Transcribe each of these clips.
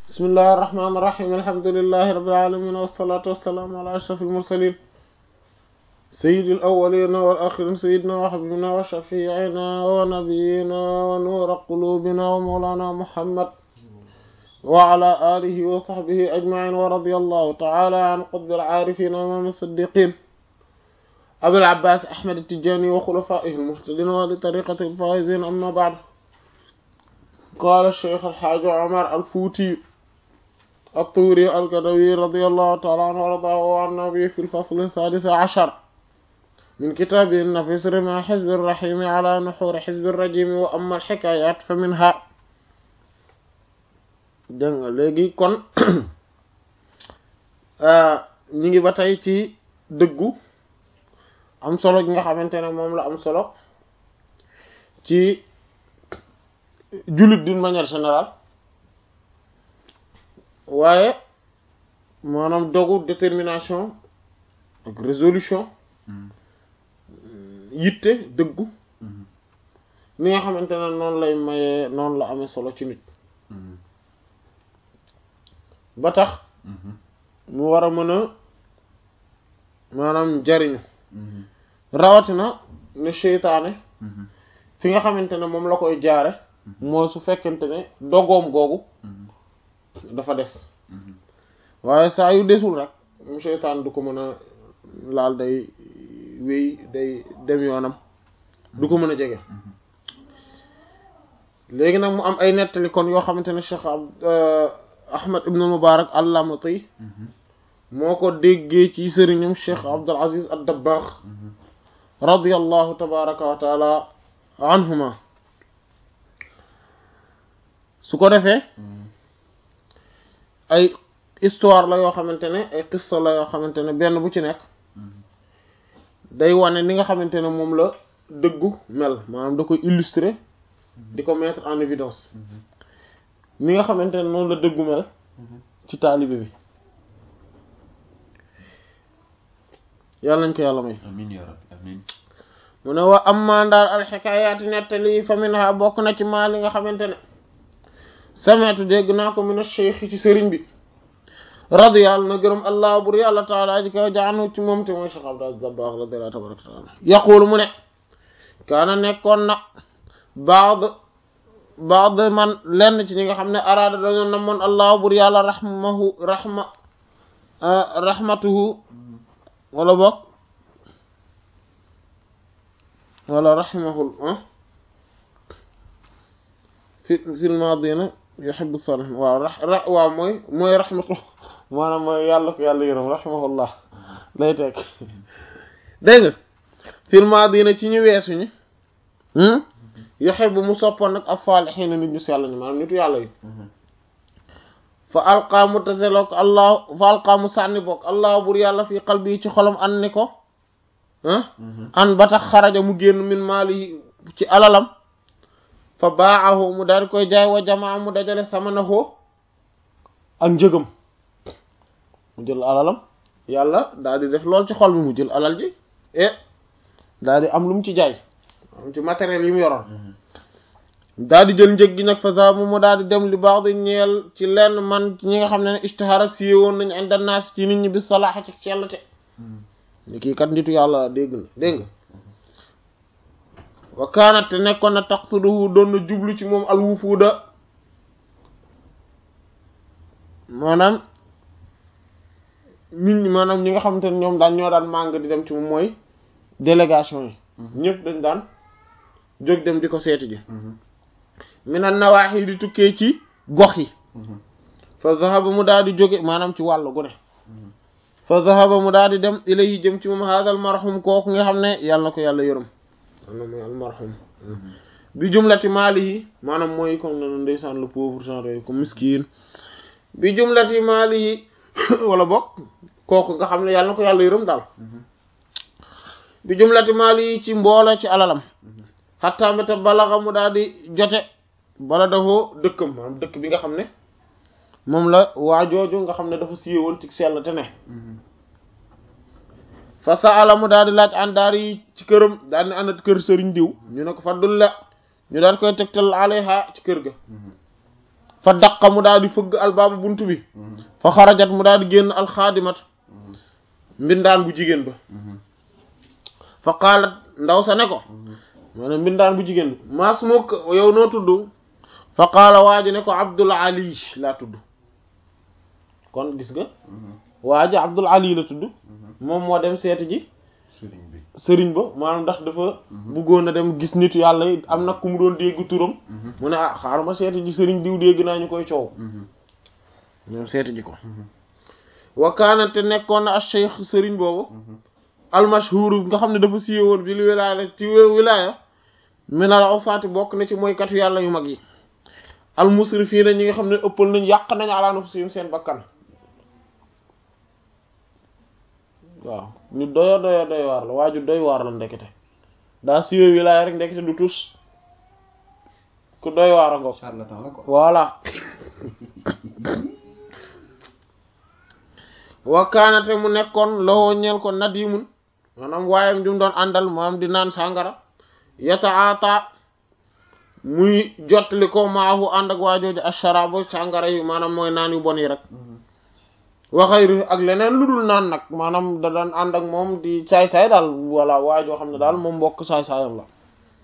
bismillahi irrahmani irrahim alhamdulilahi rabbil alamin wassalatu wassalaamu ala ashrafil mursalin sayyidil awwalina wal akhirin sayyidina wa habibina wa shafi'ina wa nabiyyina wa nura qulubina wa mawlana muhammad wa ala alihi wa sahbihi ajma'in wa radiyallahu ta'ala an qutbil arifin wa imam as-siddiqin abil abbas ahmad at-tijani wa khulafaihi al-muhtadin wa li tariqati al-faizin amma ba'd قال الشيخ الحاج عمر الفوتي الطوري القدوي رضي الله تعالى عنه وارضاه عن النبي في الفصل الثالث عشر من كتابه النفيس رمى حزب الرحيم على نحور حزب الرجيم وأما الحكايات فمنها dégg nga léegi kon ñu ngi ba tey ci dëggu am solo gi nga xamante ne moom la am solo ci jullit d'une manière générale waaye maanaam dogu détermination ak résolution yitte dëggu ni nga xamante ne noonu lay mayee noonu la amee solo ci nit ba tax mu war a mën a maanaam jariñu rawatina ne seytaane fi nga xamante ne moom la koy jaare mooy su fekkente ne dogoom googu dafa des waaye saa yu desul rek mu seytaan du ko mën a laal day wéy day dem yoonam du ko mën a jege léegi nag mu am ay nettali kon yoo xamante ne Cheikh Ahmad ibn Mubarak al-Lamati moo ko déggee ci sëriñam Cheikh Abdul Aziz ad-Dabbagh radiyallahu tabaraka wa taala anhuma su ko defee ay histoire la yoo xamante ne ay qissa la yoo xamante ne benn bu ci nekk day wane ni nga xamante ne moom la dëggu mel maanaam da koy illustrer di ko mettre en évidence ni nga xamante ne noonu la dëggu mel ci taalibe bi yàlla nañ ko yàlla may amiin yaa rabbi amiin mu ne wa amma ndaal alxikaayaati nettali fa minha bokk na ci maa li nga xamante ne sametu dégg naa ko min ash-shaykh ci sëriñ bi radiyallahu na gërëm allah bur yàlla taala ji kaw jaanu ci moom te mooy Cheikh Abdou Dabakh radiyallahu tabaraka taala yaqulu mu ne kaana nekkoon na baad baad man lenn ci ñi nga xam ne araada dañoo namoon allah bur yàlla rahmahu rahma rahmatuhu wala bokk wala rahimahul fi fil maadina yuhibbu salihin waaw ra waaw mooy mooy rahmatu maanaam mooy yàlla ko yàlla yërëm rahimahullah lay teg dégg nga fil maadina ci ñu weesu ñi yuhibbu mu soppoon nag as-salihin nit ñu sell ñi maanaam nitu yàlla yi fa alqaa mu taselook allah fa alqaa mu sànni bokk allah bur yàlla fi qalbi ci xolam an ni ko an ba tax xaraja mu génn min maali ci alalam fa baaxahu mu daal di koy jaay wa jamaa mu dajale samanahu ak njëgam mu jël alalam yàlla daal di def lool ci xol bi mu jël alal ji e daal di am lu mu ci jaay am ci matériel yi mu yoroon daal di jël njëg gi nag fa zamu mu daal di dem li baax di ñeel ci lenn man ñi nga xam ne istihara siye woon nañu inda naas ci nit ñi bi salaaxa ci cellte ni kii kat nitu yàlla dégg na dégg nga wa kaanat te nekkoon na taqsuduhu doon na jublu ci moom alwufuuda maanaam nit ñi maanaam ñi nga xamante ne ñoom daan ñoo daan màng di dem ci moom mooy délégation yi ñëpp dañ daan jóg dem di ko seeti ji mina nawaaxi di tukkee ci gox yi fa zahaba mu daal di jóge maanaam ci wàllu gu ne fa zahaba mu daal di dem ilayhi jëm ci moom haadal marhum kooku nga xam ne yàlla na ko yàlla yërëm maanaam mooy almarhum bi jumlati maalihi maanaam mooy comme ne ndeysaan le pauvre genre yooyu comme miskin bi jumlati maalihi wala bokk kooku nga xam ne yàlla na ko yàlla yërëm daal bi jumlati maalihi ci mboola ci alalam xattaa mbéta balaxa mu daal di jote bala dafoo dëkkam maanaam dëkk bi nga xam ne moom la waa jooju nga xam ne dafa siiwoon ci sell te ne fa saala mu daal di laaj àndaar yi ci këram daal di àndat kër sëriñ diw ñu ne ko fa dul la ñu daal koy tegtal alayha ci kër ga fa daqa mu daal di fëgg albaaba bunt bi fa xarajat mu daal di génn alxaadimat mbindaan bu jigéen ba fa qaalat ndaw sa ne ko maanaam mbindaan bu jigéen bi maas mukk yow noo tudd fa qaala waa ji ne ko abdul ali laa tudd kon gis nga waa ji abdul ali la tudd moom moo dem seeti ji sëriñ bi sëriñ ba maanaam ndax dafa bëggoon a dem gis nitu yàlla yi am nag ku mu doon dégg turam mu ne ah xaaral ma seeti ji sëriñ diw dégg naa ñu koy coow ñoom seeti ji ko wakaanate nekkoon na acheikh sëriñ boobu almashhur nga xam ne dafa siiwe woon bi lu wilaaya ci wilaaya minal usaati bokk na ci mooykatu yàlla yu mag yi almusrifiina ñi nga xam ne ëppal nañ yàq nañ ala nafsihim seen bakkan waaw ñu doyo doyo doy waar la waaju doy waar la ndekete daa siiwe wilaaya rek ndekete du tus ku doy waar a ngoog charlatan la ko voilà wakkaanate mu nekkoon lowoo ñeel ko nadimun maanaam waayam jum doon àndal maanaam di naan sàngara yata ata muy jottali ko maahu ànd ak waajooju asharabo sàngara yi maanaam mooy naan yu bon yi rek waxayri ak leneen lu dul naan nag maanaam da daan ànd ak moom di saay-saay daal voilà waajoo xam ne daal moom mbokk saay-saayam la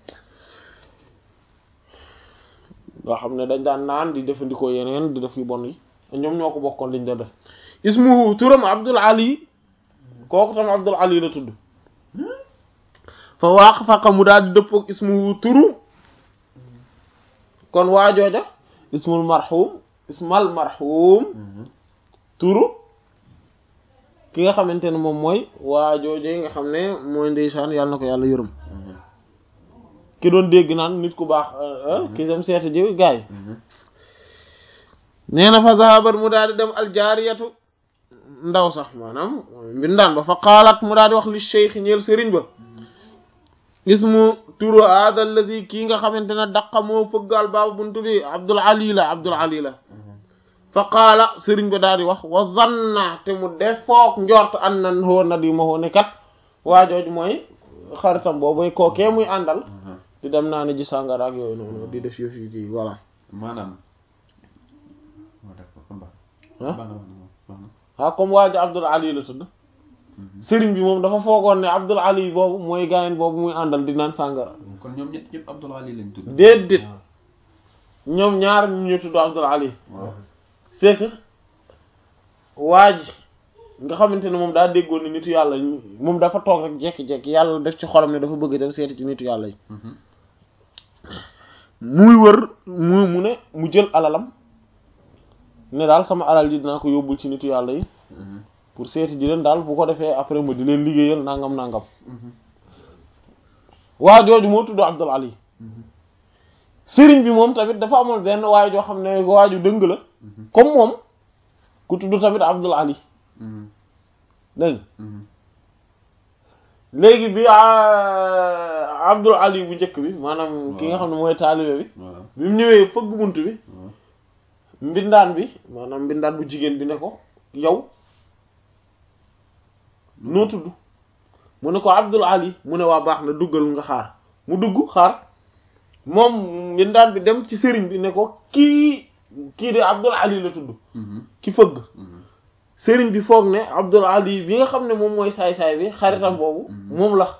nga xam ne dañ daan naan di defandikoo yeneen di def yu bon yi ñoom ñoo ko bokkoon liñ doon def ismuhu turam abdul ali kooku tam abdul ali la tudd fa waax faqa mu daal di dëppoog ismuhu turu kon waajooja ismul marhum ismal marhum turu ki nga xamante ne moom mooy waajooje nga xam ne mooy ndeysaan yàlla na ko yàlla yërëm ki doon dégg naan nit ku baax ki dem seeta ji gaay nee na fa zahabat mu daal di dem aljaariyatu ndaw sax maanaam mbindaan ba fa qaalat mu daal di wax li cheikh ñeel sëriñ ba ismu turu hada alladi kii nga xamante ne daqa moo fëggal baabu buntu bi abdul ali la abdul ali la fa qaala sëriñ ba daal di wax wa zanna te mu def foog njort an na hoo na di ma hoo ne kat waajooj mooy xaritam boobu kookee muy àndal di dem naa ne ji sàngara ak yooyu noonu di def yëf yu kii voilà maanaam moo def ko baax ah baax na baax na baax na ah comme waajo abdul ali la tudd sëriñ bi moom dafa foogoon ne abdul ali boobu mooy gaayen boobu muy àndal di naan sàngara kon ñoom ñett ñëpp Abdul Ali lañ tudd déedéet ñoom ñaar ñu ñu tudd abdul ali waaw c'est que waa ji nga xamante ne moom daa déggoon ne nitu yàlla moom dafa toog rek jekki-jekki yàlla def ci xolam ne dafa bëgg dem seeti ci nitu yàlla yi muy wër mu mu ne mu jël alalam ne daal sama alal ji dinaa ko yóbbul ci nitu yàlla yi pour seeti ji leen daal bu ko defee après ma di leen liggéeyal nangam nangam waa jooju moo tudd Abdul Ali sëriñ bi moom tamit dafa amoon benn waay joo xam ne waaju dëng la comme moom ku tudd tamit Abdul Ali dégg nga léegi bi ah, Abdul Ali bu njëkk bi maanaam ki nga xam ne mooy taalibe bi waaw bi mu ñëwee fëgg bunt bi waaw mbindaan bi maanaam mbindaan bu jigéen bi ne ko yow noo tudd mu ne ko Abdul Ali mu ne waa baax na duggal nga xaar mu dugg xaar moom mbindaan bi dem ci sëriñ bi ne ko kii kii de Abdul Ali la tudd ki fëgg sëriñ bi foog ne Abdul Ali bi nga xam ne moom mooy saay-saay bi xaritam boobu moom la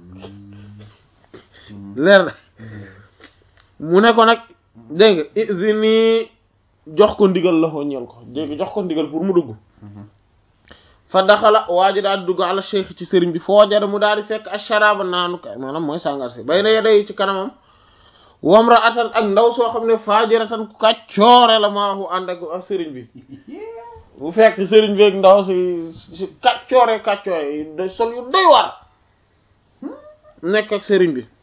leer na mu ne ko nag dégg nga izini jox ko ndigal la ko ñeel ko dégg jox ko ndigal pour mu dugg fa daxala waa ji daal di dugg ala cheikh ci sëriñ bi foo jara mu daal di fekk asharaba naanu kay maanaam mooy sàngar si bay na yeday ci kanamam wamra atan ak ndaw soo xam ne faajiratan ku kàccoore la maahu ànd ak ak sëriñ bi bu fekk sëriñ bi ak ndaw si si kàccoore kàccoore yi da sol yu doy war nekk ak sëriñ bi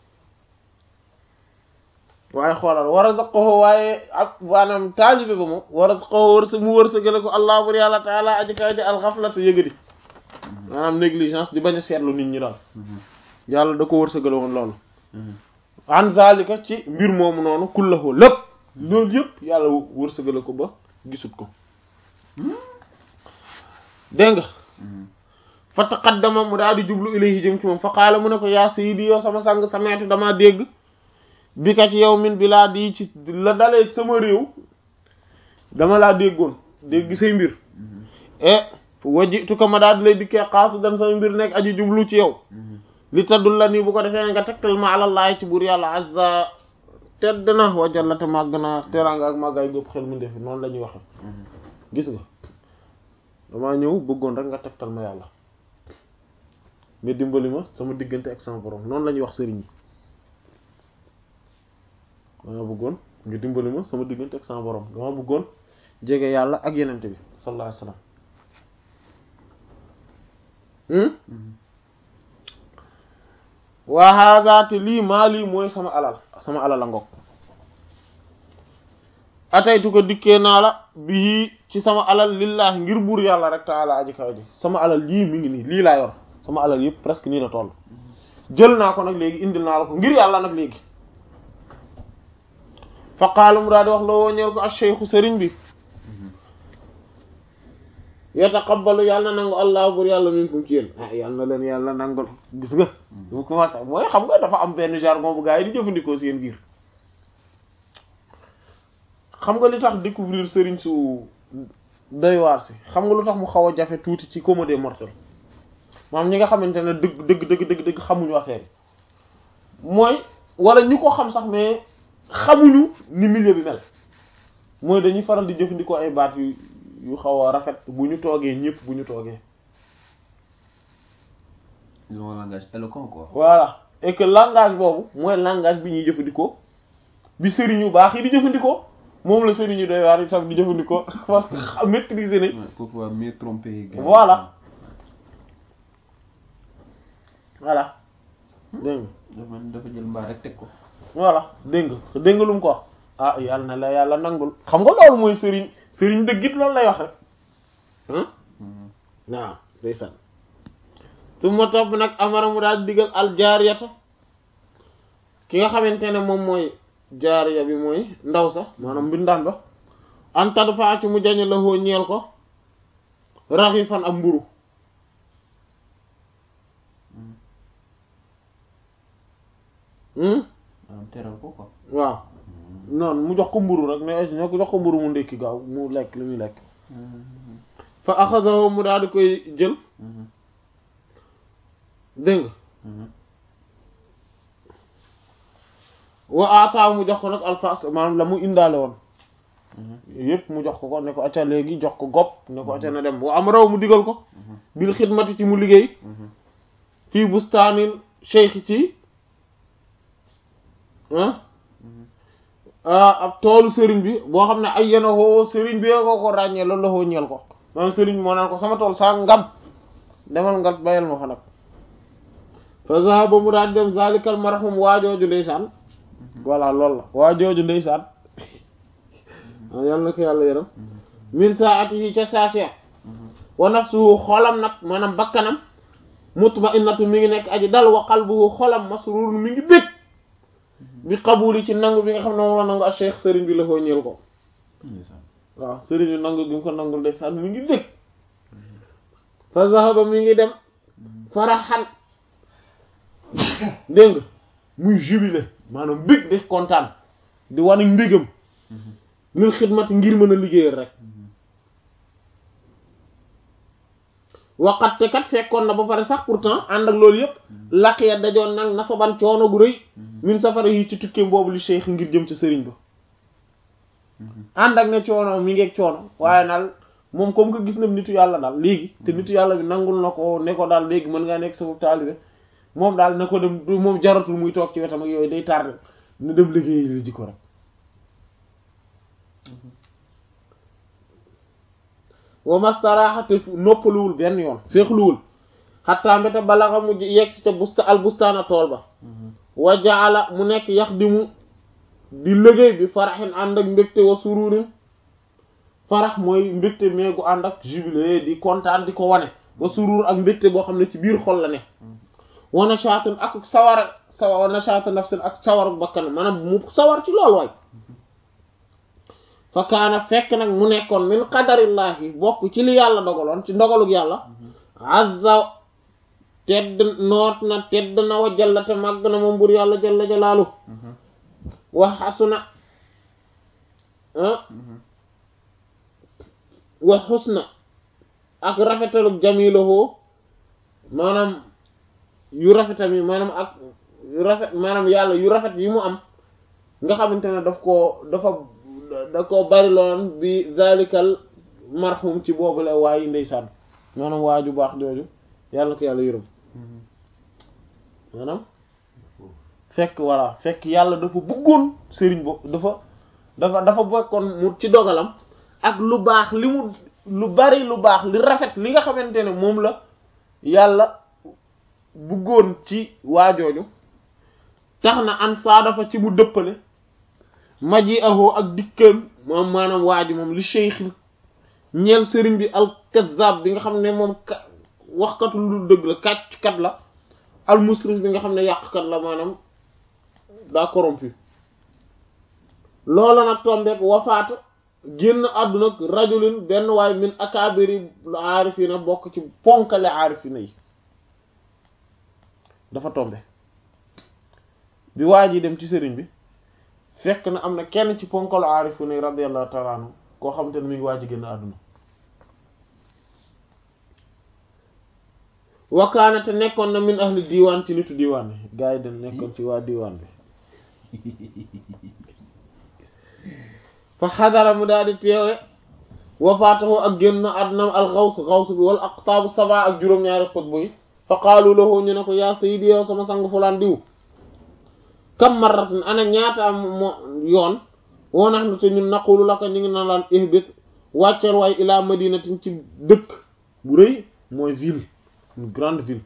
waaye xoolal war a saqoxo waaye ak maanaam taalibe ba moom war a saqoxo wërsëg mu wërsëgale ko allah bur yàlla taala aji kaw ji alxaflata yëgadi maanaam négligence di bañ a seetlu nit ñi daal yàlla da ko wërsëgale woon loolu an zalika ci mbir moomu noonu kullahu lépp loolu yëpp yàlla wërsëgale ko ba gisut ko dégg nga fa taqaddama mu daal di jublu ilayhi jëm ci moom fa qaala mu ne ko yaa sayyidi yow sama sang sameetu damaa dégg bi ka ci yow min bilaadi ci la dalee sama réew dama laa déggoon dégg say mbir e wajitu ko ma daal di lay dikkee xaasu dan sama mbir nekk aji jublu ci yow li taddul la nii bu ko defee nga tegtal ma àlallaahi ci buur yàlla azza tedd na wajallate màgg na teraanga ak màggaay góob xel mu ndefi noonu la ñuy waxe gis nga damaa ñëw bëggoon rek nga tegtal ma yàlla nga dimbali ma sama diggante ak sama borom noonu la ñuy wax sëriñ yi dama bëggoon nga dimbali ma sama diggante ak sama borom dama bëggoon jege yàlla ak yenente bi sallallahu alayhi wasallam waa hada te lii maa lii mooy sama alal sama alal a ngok ataytu ko dikkee naa la bii ci sama alal lillahi ngir buur yàlla rek taala aji kaw ji sama alal lii mi ngi nii lii laa yor sama alal yëpp presque nii la toll jël naa ko nag léegi indil naa la ko ngir yàlla nag léegi fa qaala mu daal di wax la woo ñeel ko acheikhu sëriñ bi yataqabbalu yàlla na nangu allah bur yàlla minkum ci yéen ah yàlla na leen yàlla nangul gis nga mu commencé mooy xam nga dafa am benn jargon bu gaa yi di jëfandikoo seen biir xam nga li tax découvrir sëriñ su doy waar si xam nga lu tax mu xaw a jafe tuuti ci commun des mortels maanaam ñi nga xamante ne dëgg dëgg dëgg dëgg dëgg xamuñu affaire yi mooy wala ñi ko xam sax mais xamuñu ni milieu bi mel mooy dañuy faral di jëfandikoo ay baat yu yu xaw a rafet bu ñu toogee ñëpp bu ñu toogee. ils ont un langage éloquent quoi. voilà et que langage boobu mooy langage bi ñuy jëfandikoo bi sëriñ yu baax yi di jëfandikoo moom la sëriñ yu doy waar yi tam di jëfandikoo parce que xam maîtriser nañ. pour pouvoir mieux tromper. voilà voilà dégg nga. dafa dafa jël mbaa rek teg ko. voilà dégg nga dégg nga lu mu ko wax ah yàlla na la yàlla nangul xam nga loolu mooy sëriñ sëriñ dëggit loolu lay wax rek ah waaw ndeysaan su ma topp nag amara mu daal digal al jaariyata ki nga xamante ne moom mooy jaariya bi mooy ndaw sax maanaam mbindaan ba antad faa ci mu jañe la hoo ñeel ko raxi fan ak mburu am teral ko quoi. waaw noonu mu jox ko mburu rek mais ñoo ko jox ko mburu mu ndékki gaaw mu lekk li muy lekk fa axadahu mu daal di koy jël dégg nga wa ata mu jox ko nag alfas maanaam la mu indaale woon yépp mu jox ko ko ne ko acca léegi jox ko gopp ne ko acca na dem wa am raw mu digal ko bil xidmati ci mu liggéey fii bustaanil cheikh ci ab toolu sëriñ bi boo xam ne ay yena hoo sëriñ bi ko ko ràññee loolu la hoo ñeel ko maanaam sëriñ bi moo naan ko sama tool saa ngam demal nga bayal ma fa nag fa zahaba mu daal dem zalikal marhum waajooju ndeysaan voilà loolu la waajooju ndeysaan yàlla na ko yàlla yaram min saatihi ca saasiya wa nafsuhu xolam nag maanaam bakkanam mutma'innatu mi ngi nekk aji dal wa qalbuhu xolam masrur mi ngi bég bi xabuli ci nangu bi nga xam ne moom la nangu ak cheikh sëriñ bi la foo ñeel ko waaw sëriñ bi nangu gi mu ko nangul de saan mi ngi dégg fa zahaba mi ngi dem faraxan dégg nga muy jubilé maanaam bég de kontaan di wane mbégam lil xidmati ngir mën a liggéeyal rek waxat te kat fekkoon na ba pare sax pourtant ànd ak loolu yëpp lakk ya dajoon nag nasaban coono gu rëy min safara yi ci tukkeem boobu li cheikh ngir jëm ci sëriñ ba ànd ak ne coono mi ngeeg coono waaye nag moom comme que gis na nitu yàlla daal léegi te nitu yàlla bi nangul na ko ne ko daal léegi mën ngaa nekk sama taalibe moom daal na ko dem moom jaratul muy toog ci wetam ak yooyu day tardé na dem liggéey la ji ko rek wa mastaraxate noppaluwul benn yoon féexluwul xattaa mbéta balaxa mu yegg ci ca busta al bustaana tool ba wa jaala mu nekk yax di mu di liggéey bi faraxin ànd ak mbégte wa sururin farax mooy mbégte meegu ànd ak jubilé di kontaan di ko wane wa surur ak mbégte boo xam ne ci biir xol la ne wa nashaatun ak sawar sawa wa nashaatu nafsin ak sawar bakkan maanaam mu sawar ci loolu waay fa kaana fekk nag mu nekkoon min qadarillahi bokk ci li yàlla dogaloon ci ndogalug yàlla azza tedd noot na tedd na wa jalla te màgg na moom bur yàlla jalla jalaalu wa xasuna wa xusna ak rafetalu jamilahu maanaam yu rafetam yi maanaam ak yu rafet maanaam yàlla yu rafet yi mu am nga xamante ne daf koo dafa da koo bari loon bi zalikal marhum ci boobu la waayi ndeysaan maanaam waaju baax jooju yàlla ko yàlla yërëm maanaam fekk voilà fekk yàlla dafa bëggoon sëriñ bo dafa dafa dafa bokkoon mu ci dogalam ak lu baax li mu lu bari lu baax li rafet li nga xamante ne moom la yàlla bëggoon ci waajooju tax na an saa dafa ci mu dëppale maji ahoo ak dikkam moom maanaam waaju moom li cheikh ñeel sëriñ bi al kazzab bi nga xam ne moom ka waxkatu lu dëgg la kàcc kat la al musrif bi nga xam ne yàqkat la maanaam daa corrompu loola nag tombeek wafaatu génn àdduna rajulin benn waay min akabiri aarifina bokk ci ponkale aarifina yi dafa tombe bi waa ji dem ci sëriñ bi fekk na am na kenn ci ponkale aarifina yi radiyallahu ta'ala anhu koo xam te ne mi ngi waa ji génn àdduna wakaana te nekkoon na min ahli diiwaan ci nitu diiwaan bi gars yi dañ nekkoon ci waa diiwaan bi fa xadara mu daal di teewe wafaatahu ak génn àdduna al xaws xaws bi wala aqtaabu saba ak juróom-ñaari xutbu yi fa qaalu lahu ñu ne ko yaa sayyidi yow sama sang fulaan diw kam marratin ana ñaata mo yoon woo nax na te ñun naqulu la ko ñu ngi na laan ihbit wàccal waay ilaa madinatin ci dëkk bu rëy mooy ville une grande ville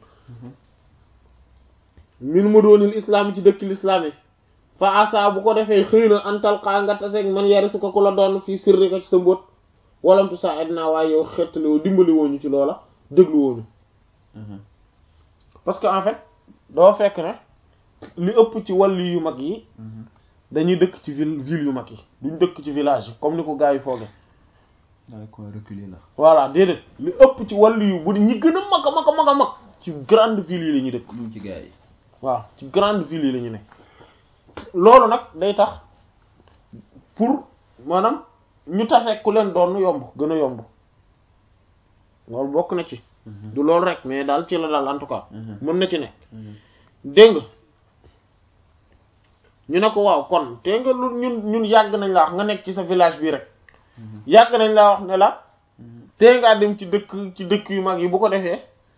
min mu doonil islaam ci dëkk lislaam yi fa asa bu ko defee xëy na antal xaa nga taseeg man yarisu ko ku la doon fii sirri ko ci sa mbóot walamtu sa adna waaye yow xettali woo dimbali wooñu ci loola déglu wooñu parce que en fait doo fekk ne li ëpp ci wàlli yu mag yi dañuy dëkk ci ville ville yu mag yi duñ dëkk ci village yi comme ni ko gars yi fooge daal ko reculer la voilà déedéet li ëpp ci wàllu yu bu ñi gën a mag a mag a mag a mag ci grande ville yi la ñuy dëkk ñu ci gars yi waaw ci grande ville yi la ñu nekk loolu nag day tax pour maanaam ñu tase ku leen doon yomb gën a yomb loolu bokk na ci du loolu rek mais daal ci la daal en tout cas mën na ci nekk dégg nga ñu ne ko waaw kon te nga lu ñun ñun yàgg nañ la wax nga nekk ci sa village bii rek yàgg nañ laa wax ne la tee ngaa dem ci dëkk ci dëkk yu mag yi bu ko defee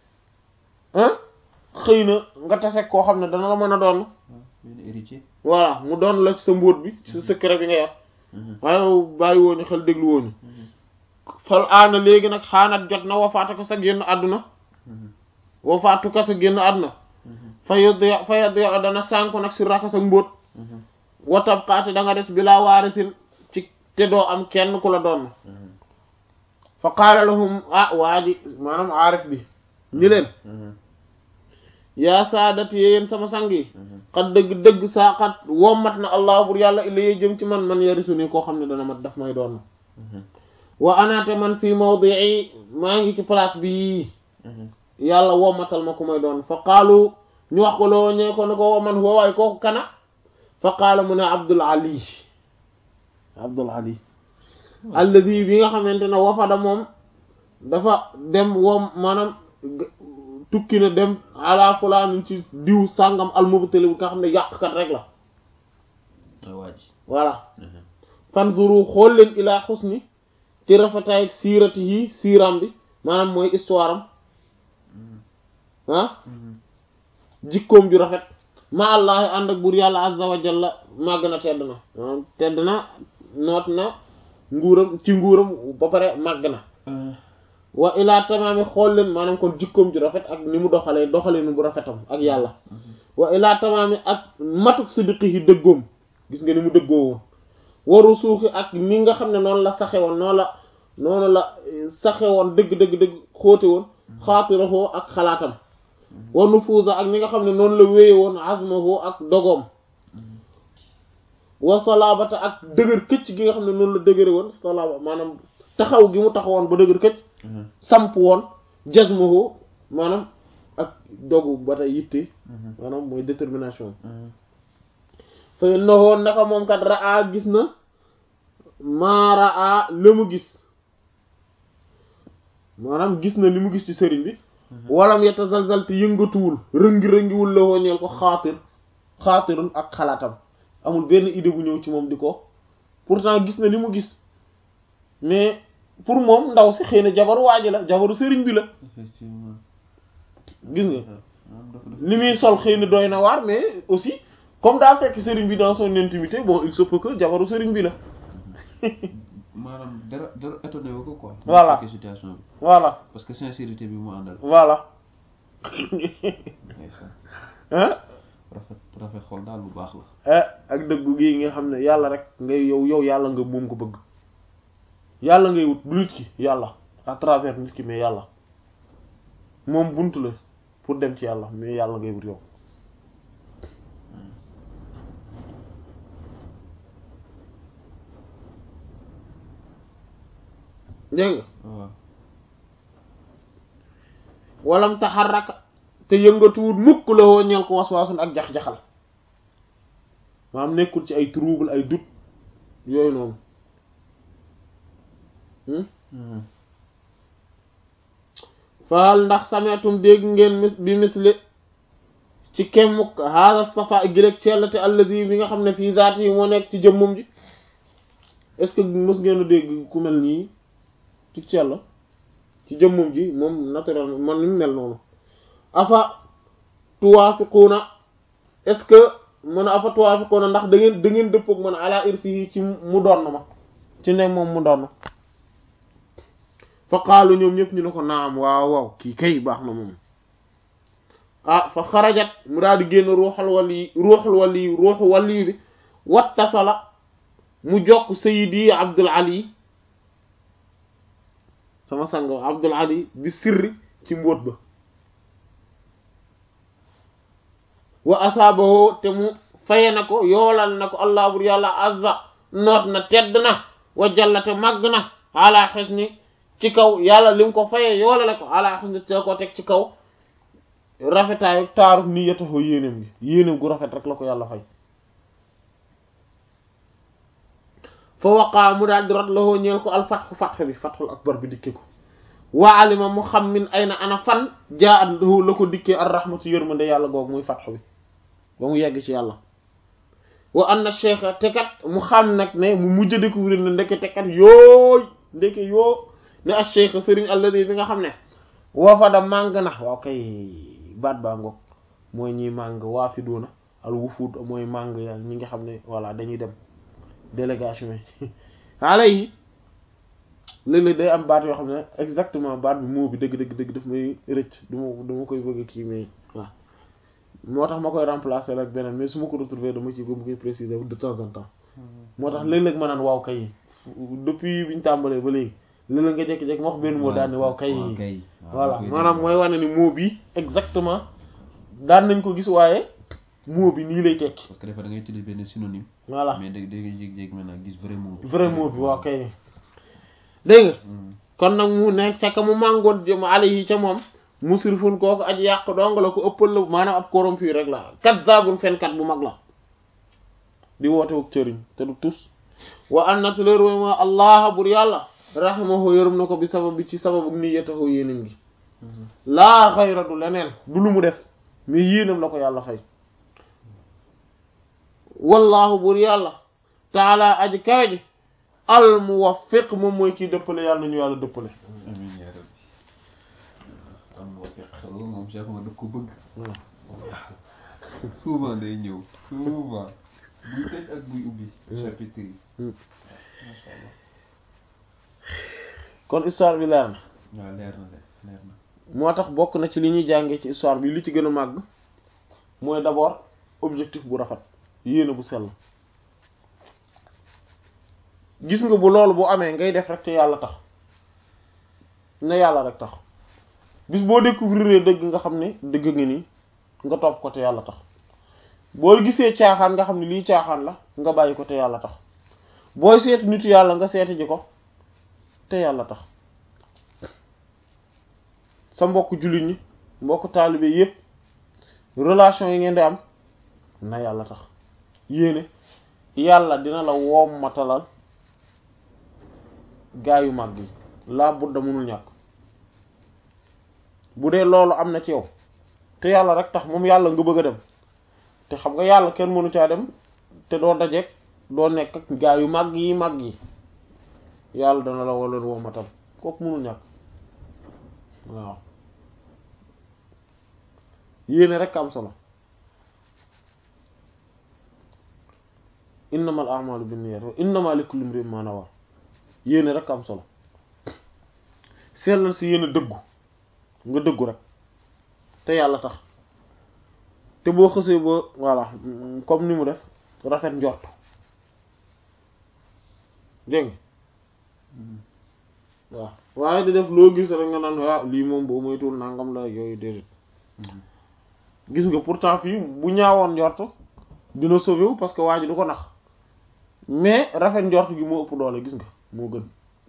xëy na nga tase koo xam ne dana la mën a doon benn héritier voilà mu doon la ci sa mbóot bi ci sa secret bi nga yor waaye bàyyi wooñu xel déglu wooñu fal aana léegi nag xaanat jot na wafaatu ko sa génn àdduna wafaatu ko sa génn àdduna fa yoddu fa yoddu dana sànku nag si raka sa mbóot watab xaati da nga des bi laa waarisin ci te doo am kenn ku la doon fa qaala lahum ah waa ji maanaam aarif bi ñi leen yaa saadati yéen sama sang yi xat dëgg-dëgg saa xat wommat na allah bur yàlla illa yee jëm ci man man yarisu ni koo xam ne dana mat daf may doon wa anaate man fii mawdi'i maa ngi ci place bi yàlla wommatal ma ku may doon fa qaalu ñu wax ko loo ñee ko ne ko man huwa waay kooku kana fa qaala mu ne abdul ali abdul ali alladi bi nga xamante ne wafada moom dafa dem woom maanaam tukki na dem ala fulaan ci diw sàngam almubtali bi nga xam ne yàqkat rek la waaj voilà fanzuru xool leen ilaa xusni ci rafetaay siirati yi siiram bi maanaam mooy histoire am ah jikkoom ju rafet ma allahi ànd ak buur yàlla azza wa jalla màgg na tedd na maanaam tedd na noot na nguuram ci nguuram ba pare màgg na wa ilaa tamaami xool leen maanaam kon jikkoom ju rafet ak ni mu doxalee doxalinu bu rafetam ak yàlla wa ilaa tamaami ak matuk siddiqi yi dëggoom gis nga ni mu dëggoo woon waru suuxi ak ni nga xam ne noonu la saxe woon noonu la noonu la saxe woon dëgg dëgg dëgg xóote woon xaatirahoo ak xalaatam wa nufuusa ak ni nga xam ne noonu la wéye woon azmahoo ak dogoom wa salaabata ak dëgër këcc gi nga xam ne noonu la dëgëre woon salaaba maanaam taxaw gi mu taxawoon ba dëgër këcc samp woon jazmahu maanaam ak dogu ba tey yitte maanaam mooy détermination fa innahu naka moom kat raa gis na maa raa la mu gis maanaam gis na li mu gis ci sëriñ bi walam yatazalzal te yëngatuwul rëngi-rëngiwul la wooñeel ko xaatir xaatirun ak xalaatam amul benn idée bu ñëw ci moom di ko pourtant gis na li mu gis mais pour moom ndaw si xëy na jabaru waaji la jabaru sëriñ bi la effectivement gis nga maanaam dafa dafa li muy sol xëy na doy na waar mais aussi comme daa fekk sëriñ bi dans son intimité bon il se peut que jabaru sëriñ bi la maanaam dara dara étonné wu ko quoi Voilà. fekkee situation bi voilà parce que sincérité bi mu àndal voilà ndeysaan ah rafet rafet xol daal lu baax la ah ak dëggu gi nga xam ne yàlla rek ngay yow yow yàlla nga moom ko bëgg yàlla ngay wut du nit ki yàlla à travers nit ki mais yàlla moom buntu la pour dem ci yàlla mais yàlla ngay wut yow dégg nga waaw walam taxarraka te yëngatuwut mukk la woo ñeel ko waswaasun ak jax-jaxal maanaam nekkul ci ay trouble ay doute yooyu noonu hmm? faal ndax sameetum dégg ngeen mis bi misli ci kemmuk haada safa gilég sellate allazi bi nga xam ne fii zaati yi moo nekk ci jëmmum ji est-ce que mës ngeen a dégg ku mel nii ci sell ci jëmmum ji moom naturellement man ni mu mel noonu afa tuwaafiquuna est-ce que mën a afa tuwaafiquuna ndax da ngeen da ngeen dëppook man ala irsihi ci mu doon ma ci ne moom mu doon fa qaalu ñoom ñëpp ñu ne ko naam waaw waaw kii kay baax na moom ah fa xarajat mu daal di génn ruuxal wali ruuxal wali ruuxu wali bi wattasala mu jokk sayidi abdul ali sama sang abdul ali bi sirri ci mbóot ba wa asaabahu te mu faye na ko yoolal na ko allah bur yàlla azza noot na tedd na wa jallate màgg na ala xisni ci kaw yàlla li mu ko fayee yoolale ko ala xisni te ko teg ci kaw rafetaayu taaru ni yataxoo yéenéem gi yéenéem gu rafet rek la ko yàlla fay fa waqaa mu daal di rot lahoo ñeel ko al fatxu fatx bi fatxul akbar bi dikke ko wa alima mu xam min ay na ana fan jaa at la ko dikkee ar rahmatu yërmande yàlla googu muy fatx bi ba mu yegg ci yàlla wa anna cheikha te kat mu xam nag ne mu mujj découvrir ne ndeke te kat yooy ndeke yoo ne a cheikha sëriñ alladi bi nga xam ne woo fa da màng na waaw kay baat baa ngoog mooy ñiy màng waa fi doona al wufuud mooy màng yàlla ñi nga xam ne voilà dañuy dem délégation yi xaala yi léeg-léeg day am baat yoo xam ne exactement baat bi moo bi dëgg dëgg dëgg daf may rëcc du ma du ma koy bëgg a kii mais waaw moo tax ma koy remplacer ak beneen mais su ma ko retrouver dama ci ba mu koy préciser de temps en temps moo tax léeg-léeg ma naan waaw kay depuis bi ñu tàmbalee ba léegi léeg-léeg nga jékki-jékki ma wax benn mot daan ni waaw kay voilà maanaam mooy wane ni mot bi exactement daan nañ ko gis waaye mot bi nii lay tekki parce que des fois da ngay utiliser benn synonyme voilà mais da da ngay jékki-jékki maintenant gis vrai mot bi vrai mot bi waaw kay dégg nga kon nag mu ne fekk mu màngoon jëm ale yi ca moom musrifun kooku aji yàq dong la ko ëppal la maanaam ab corrompu rek la kazzabun fenkat bu mag la di woote wuk cëriñ te du tus wa annat leer way ma allah bur yàlla rahimahu yërëm na ko bi sabab bi ci sababu niyyatahu yéenam gi laa xayra du leneen du lu mu def mais yéenam la ko yàlla fay wallahu bur yàlla taala aji kawe ji al muwaffiq moom mooy kii dëppale yàlla nañu yàlla dëppale amiin yaa rabbi am moo fekk loolu moom Cheikh ma daf ko bëgg souvent day ñëw souvent buy tëj ak buy ubbi chapitre yi masha Allah kon histoire bi leer na waaw leer na de leer na moo tax bokk na ci li ñuy jàngee ci histoire bi li ci gën a màgg mooy d'abord objectif bu rafet yéene bu sell gis nga bu loolu bu amee ngay def rek te yàlla tax ne yàlla rek tax bis boo découvrir dëgg nga xam ne dëgg nga nii nga topp ko te yàlla tax boo gisee caaxaan nga xam ne lii caaxaan la nga bàyyi ko te yàlla tax booy seeti nitu yàlla nga seeti ji ko te yàlla tax sa mbokk jullit ñi mbokk taalibe yépp relation yi ngeen di am na yàlla tax yéene yàlla dina la woom matalal gaa yu mag yi laa budda mënul ñàkk bu dee loolu am na ci yow te yàlla rek tax moom yàlla nga bëgg a dem te xam nga yàlla kenn mënu caa dem te doo dajeek doo nekk ak gaa yu mag yi mag yi yàlla dana la wala womatal kooku mënul ñàkk waaw yéene rek am solo innamal a'malu binniyat wa innama likulli imrin ma nawa yéene rek am solo sellal si yéene dëggu nga dëggu rek te yàlla tax te boo xësee ba voilà comme ni mu def rafet njort dégg nga waaw waaye di def loo gis rek nga naan waaw lii moom boo moytuwul nangam la yooyu déedéet gis nga pourtant fii bu ñaawoon njort dina sauvé wu parce que waa ji du ko nax mais rafet njort gi moo ëpp doole gis nga moo gën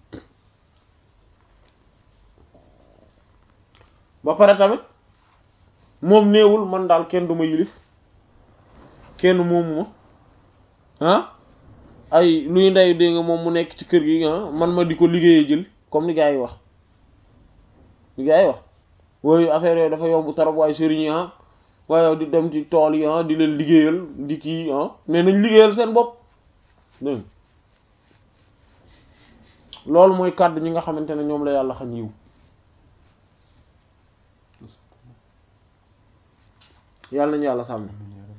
ba pare tamit moom néewul man daal kenn du ma yilif kenn moomu ma ah ay luy ndey dégg nga moom mu nekk ci kër gi ah man ma di ko liggéeyee jël comme ni gars yi wax li gars yi wax wooyu affaire yooyu dafa yomb trop waaye sëriñ yi ah waaye di dem ci tool yi ah di leen liggéeyal di kii ah mais nañ liggéeyal seen bopp dégg loolu mooy kàddu ñi nga xamante ne ñoom la yàlla xam yiw yàlla nañu yàlla sàmm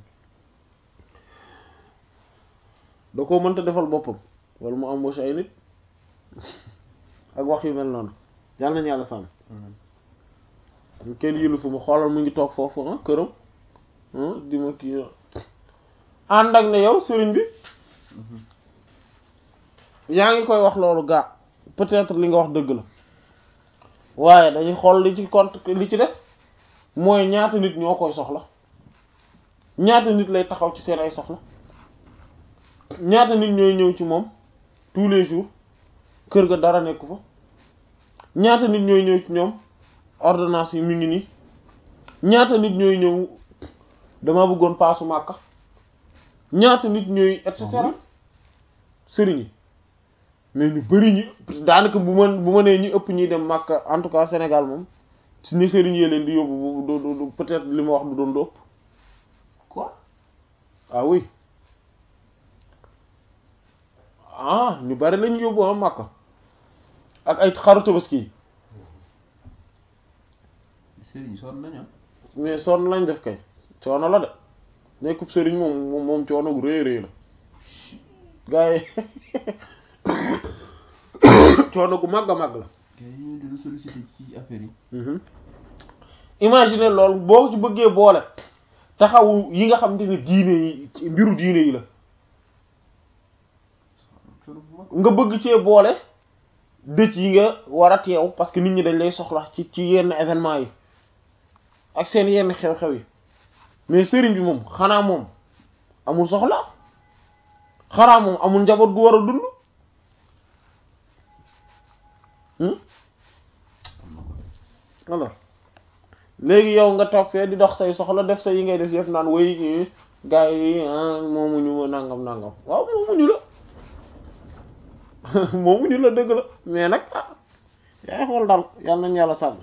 da koo mënta defal boppam wala mu embauché ay nit ak wax yu mel noonu yàlla nañu yàlla sàmm kenn yëlu fu mu xoolal mu ngi toog foofu ah këram di ma kii ànd ak ne yow sëriñ bi yaa ngi koy wax loolu gaa peut-être li nga wax dëgg la waaye dañuy xool li ci compte li ci des mooy ñaata nit ñoo koy soxla ñaata nit lay taxaw ci seen ay soxla ñaata nit ñooy ñëw ci moom tous les jours kër ga dara nekku fa ñaata nit ñooy ñëw ci ñoom ordonnance yi mi ngi nii ñaata nit ñooy ñëw dama bëggoon paasu màkka ñaata nit ñooy et cetera sëriñ yi mais ñu bari ñi daanaka bu ma bu ma nee ñi ëpp ñuy dem màkka en tout cas Sénégal moom si ni sëriñ yee leen di yóbbu du peut-être li ma wax du doon dóob quoi ah oui ah ñu bari lañu yóbbu am màkka ak ay xaru tabaski yi sëriñ sonn nañu mais sonn lañ def kay coono la de nekkub sëriñ moom moom coono gu rëy rëy la gaa yi coono gu màgg a màgg la kay ñu dina solliciter ci affaire yi imagine loolu boo ci bëggee boole taxawu yi nga xam ne diine yi ci mbiru diine yi la coono bu mag nga bëgg cee boole dëj yi nga war a teew parce que nit ñi dañ lay soxla ci ci yenn événement yi ak seen yenn xew-xew yi mais sëriñ bi moom xanaa moom amul soxla xanaa moom amul njaboot gu war a dund alors léegi yow nga toog fee di dox say soxla def sa yi ngay def yëpp naan way gars yi moomuñu ma nangam nangam waaw moomuñu la moomuñu la dëgg la mais nag ah yaay xool daal yal nañu yàlla sàmm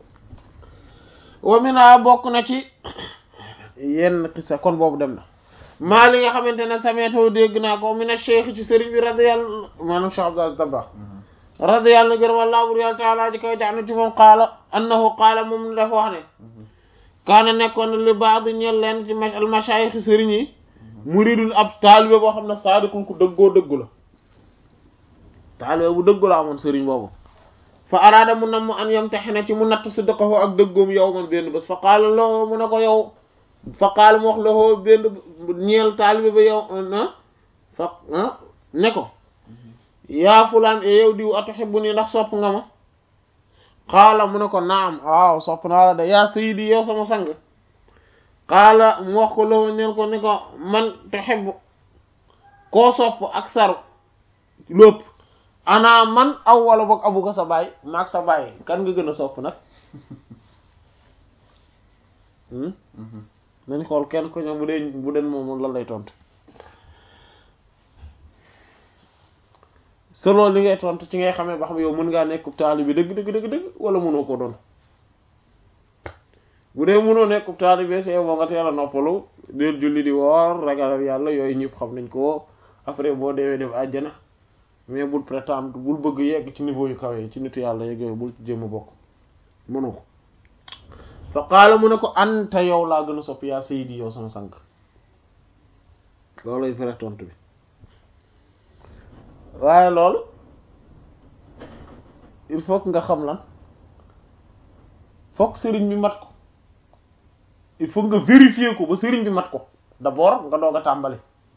wamina bokk na ci yenn xisa kon boobu dem na maa li nga xamante ne sameetoo dégg naa ko mina cheikh ci sëriñ bi radiyallahu maanaam Cheikh Abdou Aziz Dabakh radiyallahu anhu gërëm Allah bur yàlla taala ji koy jaxna ci moom qaala annahu qaala moom dafa wax ne kaana nekkoon li baax di ñeel leen ci al mashayikh sëriñ yi muridun ab taalibe boo xam ne saadiqun ku dëggoo dëggu la taalibe bu dëggu la amoon sëriñ boobu fa araada mu nam mu an yamtaxina ci mu natt sidqahu ak dëggoom yow man benn bés fa qaala lahu mu ne ko yow fa qaala mu wax lahu benn ñeel taalibe ba yow na fa ne ko yaa fulaan e yow diw atuhibbuni ndax sopp nga ma qaala mu ne ko naam waaw sopp naa la de yaa sayyidi yow sama sang qaala mu wax ko lahu ñeel ko ni ko man tuhibbu koo sopp ak saru lépp ana man aw wala boog abu ko sa baay maag sa baay kan nga gën a sopp nag nañ xool kenn ko ñoom bu dee bu den moom lan lay tontu selon li ngay tontu ci ngay xamee ba xam yow mën ngaa nekk taalibe bi dëgg dëgg dëgg dëgg wala mënoo ko doon bu dee mënoo nekk taalibe see boo nga teel a noppalu del julli di woor ragal yàlla yooyu ñëpp xam nañ ko après boo deewee def àjjana mais bul prétendre bul bëgg yegg ci niveau yu kawe yi ci nitu yàlla yegg yooyu bul jéem a bokk mënu ko fa qaala mu ne ko anta yow laa gën a sopp yaa sayidi yow sama sang looluy vrai tontu bi waaye loolu il faut que nga xam lan fokk sëriñ bi mat ko il faut nga vérifier ko ba sëriñ bi mat ko d'abord nga doog a tàmbali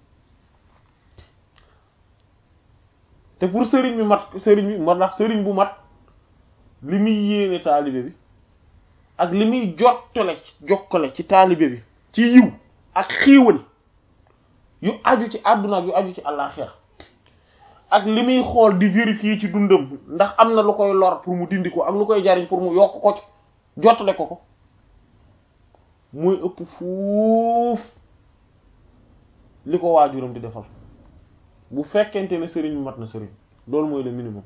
te pour sëriñ bi mat sëriñ bi moo tax sëriñ bu mat li muy yéene taalibe bi ak li muy jottale jokkale ci taalibe bi ci yiw ak xéewal yu aju ci àdduna ak yu aju ci àllaaxira ak li muy xool di vérifier ci dundam ndax am na lu koy lor pour mu dindi ko ak lu koy jariñ pour mu yokk ko ci jottale ko ko muy ëpp fuuf li ko waajuram di defal bu fekkente ne sëriñ bi mat na sëriñ loolu mooy le minimum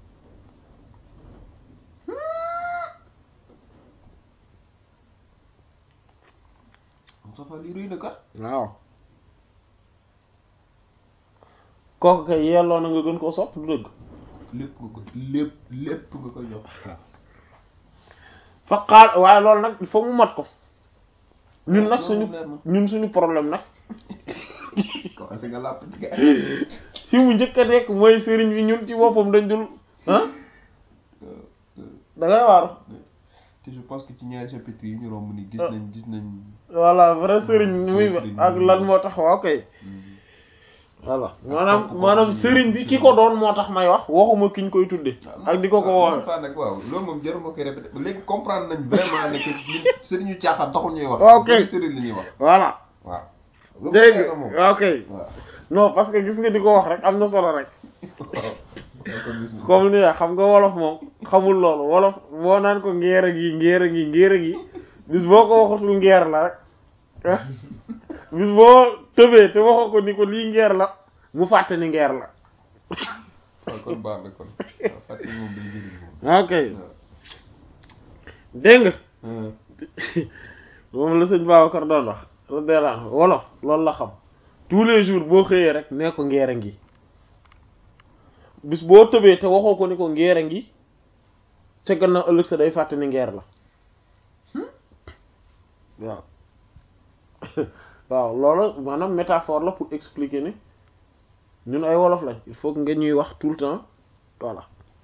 Moustapha lii rëy na kat waaw kooku kay yelloo na nga gën koo sopp du dëgg lépp nga ko lépp lépp nga ko jox fa xaal waaye loolu nag il faut mu mat ko ñun nag loolu suñu leer na. ñun suñu problème nag commencé nga làpp di fi mu njëkk a nekk mooy sëriñ bi ñun ci boppam dañ dul ah da ngay waaru te je pense que ci ñaari chapitre yi ñu romb ni gis nañ gis nañ voilà vrai sëriñ ni muy Vrai sëriñ ak bi. lan moo tax waaw kay voilà maanaam maanaam sëriñ bi ki ko doon moo tax may wax waxuma kiñ koy tudde ak di ko ko waaw woowe fa nag waaw loolu moom jarul ma koy répété léegi comprendre nañ vraiment ne que ñun sëriñu caaxaan taxul ñuy wax Ok. bëri sëriñ la ñuy wax voilà waaw loolu dégg leer na moom nga ok waaw non parce que gis nga di ko wax rek am na solo rek waaw kon gis nga comme ni xam nga wolof moom xamul loolu wolof boo naan ko ngeer a gi ngeer a gi ngeer a gi bis boo ko waxatul ngeer la rek ah bis boo tëbee te waxoo ko ni ko lii ngeer la mu fàtte ni ngeer la waaw kon baax na kon waaw fàttali moom dañu jëriñ moom ok dégg nga waaw moom la sëñ Babacar doon wax radiyallahu anhu wolof loolu la xam tous les jours boo xëyee rek nee ko ngeer a ngi bis boo tëbee te waxoo ko ni ko ngeer a ngi te gannaaw ëllëg sa day fàtte ni ngeer la waaw waaw loolu maanaam métaphore la pour expliquer ni ñun ay wolof lañ il faut que nga ñuy wax tout le temps voilà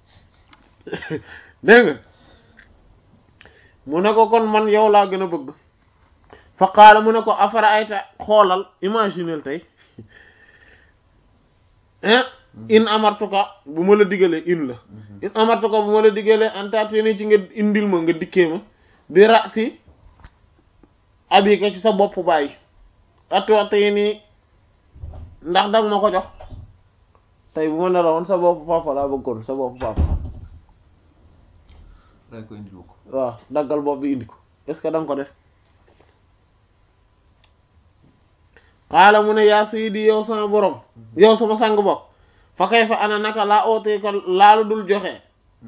dégg nga mu ne ko kon man yow laa gën a bëgg fa qaala mu ne ko afara ayta xoolal imaginel tey hein in amartuka bu ma la digalee in la in amartuka bu ma la digalee antateni ci nga indil ma nga dikkee ma bi ra si abika ci sa bopp bàyyi atootey nii ndax danga ma ko jox tey bu ma ne la woon sa bopp papa laa bëggoon sa bopp papa ray ko indil ko waaw daggal bopp bi indi ko est-ce que danga ko def xaala mu ne yaa sayyidi yow sama borom yow sama sang bopp fa kay fa ana naka laa ootee ko laalu dul joxe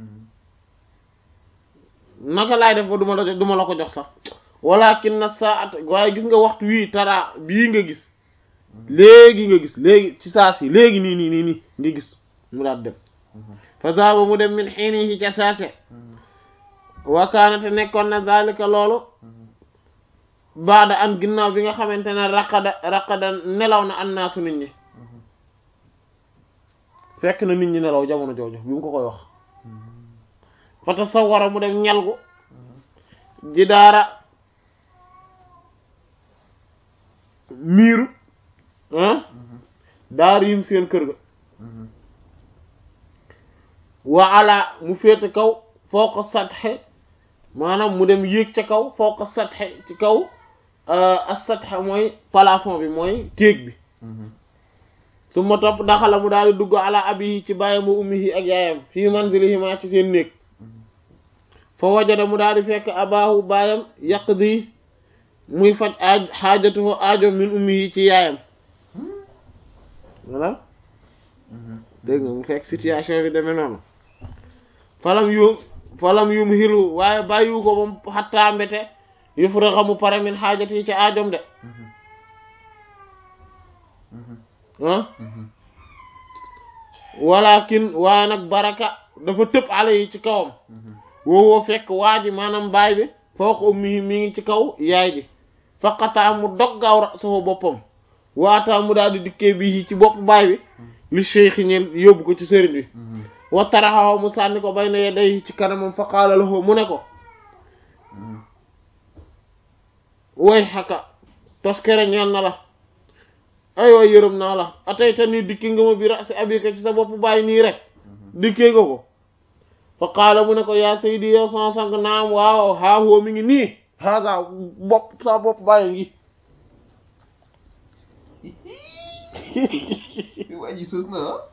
naka laay def ba duma la duma la ko jox sax walakin na saat waaye gis nga waxtu wii tara bii nga gis léegi nga gis léegi ci saa si léegi nii nii nii nii nga gis mu daat dem fa zaaba mu dem min xiinihi ca saase wakaanate nekkoon na zalika loolu baada an ginnaaw bi nga xamante ne raqada raqada nelaw na annaasu nit ñi fekk na nit ñi nelaw jamono jooju bi mu ko koy wax fa tasawwara mu dem ñalgu ji daara miiru ah daar yim seen kër ga wa ala mu féete kaw foo ko satxe maanaam mu dem yéeg ca kaw foo ko satxe ci kaw as satxe mooy plafond bi mooy téeg bi su ma topp daxala mu daal di dugg ala abi ci bàyyi ma ummihi ak yaayam fii manzilihima ci seen néeg fa wajada mu daal di fekk abaahu baayam yaqdi muy faj aaj xaajatuhu aajo min ummihi ci yaayam voilà dégg nga mu fekk situation bi demee noonu falam yu falam yum xilu waaye bàyyiwu ko ba xattaa mbete yufrixa mu pare min xaajat yi ci aajom de ah walakin waaye nag baraka dafa tëb ale yi ci kawam woowoo fekk waa ji maanaam baay bi fawqa ummihi mi ngi ci kaw yaay ji faqataa mu dog gaaw ra'sahu boppam waataa mu daal di dikkee bii ci bopp baay bi li cheikh ñeen yóbbu ko ci sëriñ bi wa taraxaw mu sànni ko bay na yeday ci kanamam fa qaala lahu mu ne ko way xaka toskere ñeel na la ay way yërëm naa la atay ta nii dikki nga ma bi ra'si abika ci sa bopp baay nii rek dikkee nga ko fa qaala mu ne ko yaa saydi yow sama sang naam waaw haa huwa mi ngi nii haga bopp sa bopp bàyyi ngi waa ji sos na ah.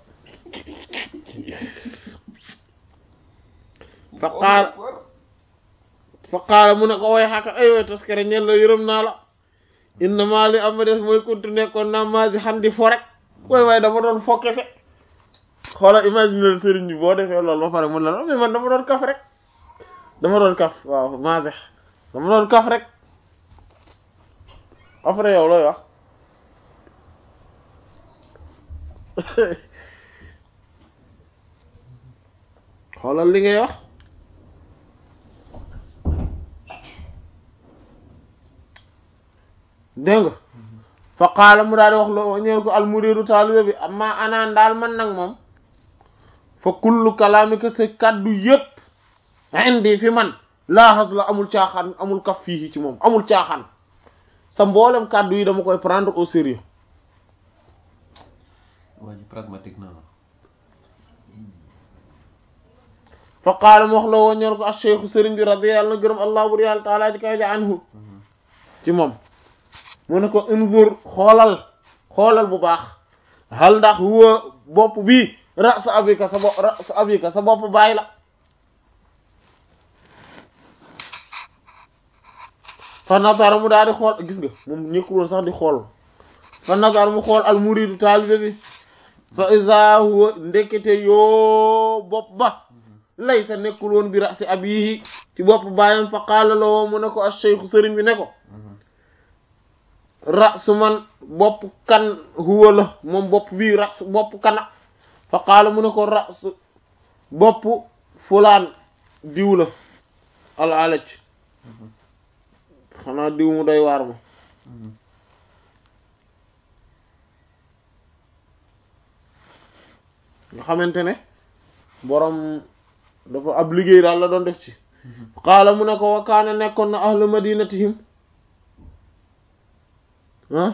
fa qaala fa qaala mu ne ko way xaka ay way taskare ñel la yërëm naa la innama li ama des mooy kuntu nekkoon naa maasi xandi fo rek way way dama doon fo kese xoola imaginer sëriñ bi boo defee loolu ba pare mun la la mais man dama doon kaf rek dama doon kaf waaw maasi dama doon kaf rek après yow looy wax xoolal li ngay wax dégg nga fa qaala mu daal di wax loo ñeel ko almuridu taalibe bi amma anaan daal man nag moom fa kullu kalaamika sa kàddu yépp indi fi man laaxas la amul caaxaan amul kaf fii ci moom amul caaxaan sa mboolem kàddu yi dama koy prendre au sérieux waa ji pragmatique na fa qaala mu wax la woo ñeel ko ak cheikhu sëriñ bi radiyallahu gërëm allah bur yàlla taala ji kaw ja anhu ci moom mu ne ko unzur xoolal xoolal bu baax hal ndax huwa bopp bii ra sa abika sa bopp ra sa abika sa bopp bàyyi la fa nazara mu daal di xool gis nga moom ñëkkul woon sax di xool fa nazara mu xool al muridu taalibe bi fa iza huwa ndekete yoo bopp ba lay sa nekkul woon bi ra si abihi ci bopp bàyyam fa qaala la woo mu ne ko al cheikhu sëriñ bi ne ko rasu man bopp kan huwa la moom bopp bii rasu bopp kana fa qaala mu ne ko rasu bopp fulaan diw la al alaj xanaa diw mu doy waar ma nga xamante ne borom dafa ab liggéey daal la doon def ci qaala mu ne ko wa kaana nekkoon na ahlu madinatihim ah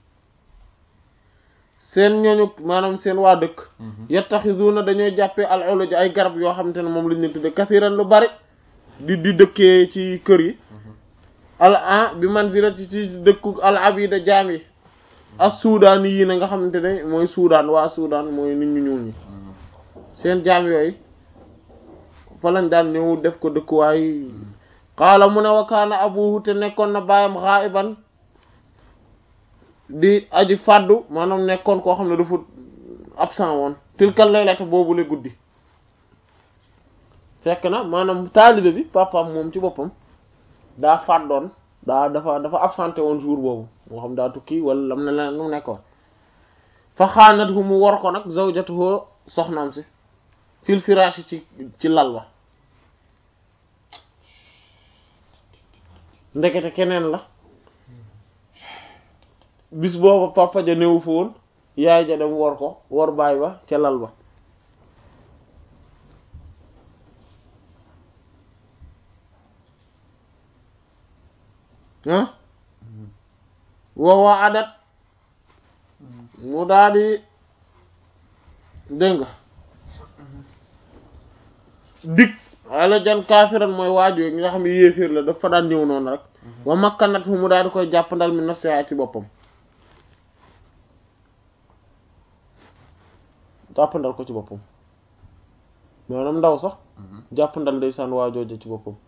seen ñooñu maanaam seen waa dëkk yattaxizuna dañoo jàppee al uluj ay garab yoo xamante ne moom lañ leen tudde kasiran lu bari di di dëkkee ci kër yi al an bi manzilati ci dëkku al abida jaam yi as suudaan yi na nga xamante ne mooy suudaan waa suudaan mooy nit ñu ñuul ñi seen jaam yooyu fa lañ daan ñëw def ko dëkkuwaay qaala mu ne wa kaana abuhu te nekkoon na baayam xaa'iban di aji fàddu maanaam nekkoon koo xam ne dafa absent woon tilkal laylata boobu la guddi fekk na maanaam taalibe bi papaam moom ci boppam daa fàddoon daa dafa dafa absenté woon jour boobu moo xam daa tukki wala lam ne la nu nekkoon fa xaanat hu mu war ko nag zawjatuhu soxnaam si fil firaashi ci ci lal ba ndekete keneen la bis booba papa ja néew fa woon yaay ja dem war ko war baay ba ca lal ba ah woowaa adat mu daal di dégg nga dik ala jan kaafiran mooy waajoo yi nga xam ne yéeféer la dafa daan ñëw noonu rek wa makkanat fu mu daal di koy jàppandal mi nafsiha ci boppam jàppandal ko ci boppam maanaam ndaw sax jàppandal ndeysaan waajooja ci boppam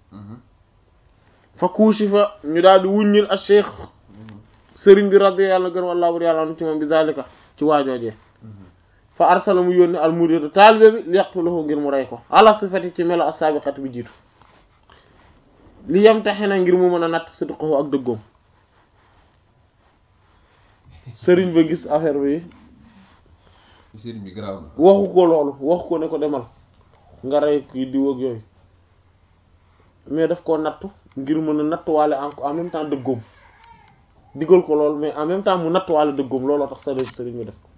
fa kuusi fa ñu daal di wuññil ak cheikh sëriñ bi raddi yàlla gën wallaahu bur yàlla anu ci moom bi zalika ci waajoojee fa arsala mu yónni al muridu taalibe bi li yaqtulahu ngir mu rey ko ala sifati ci melo as-sabiqat bi jiitu li yem taxe na ngir mu mën a natt sidqahu ak dëggoom sëriñ ba gis affaire bi sëriñ bi garaaw na waxu ko loolu waxu ko ne ko demal nga rey kii diw ak yooyu mais daf koo nattu ngir mën a nattuwaale en en même temps dëggoom digal ko loolu mais en même temps mu nattuwaale dëggoom looloo tax sëriñ sëriñ bi def ko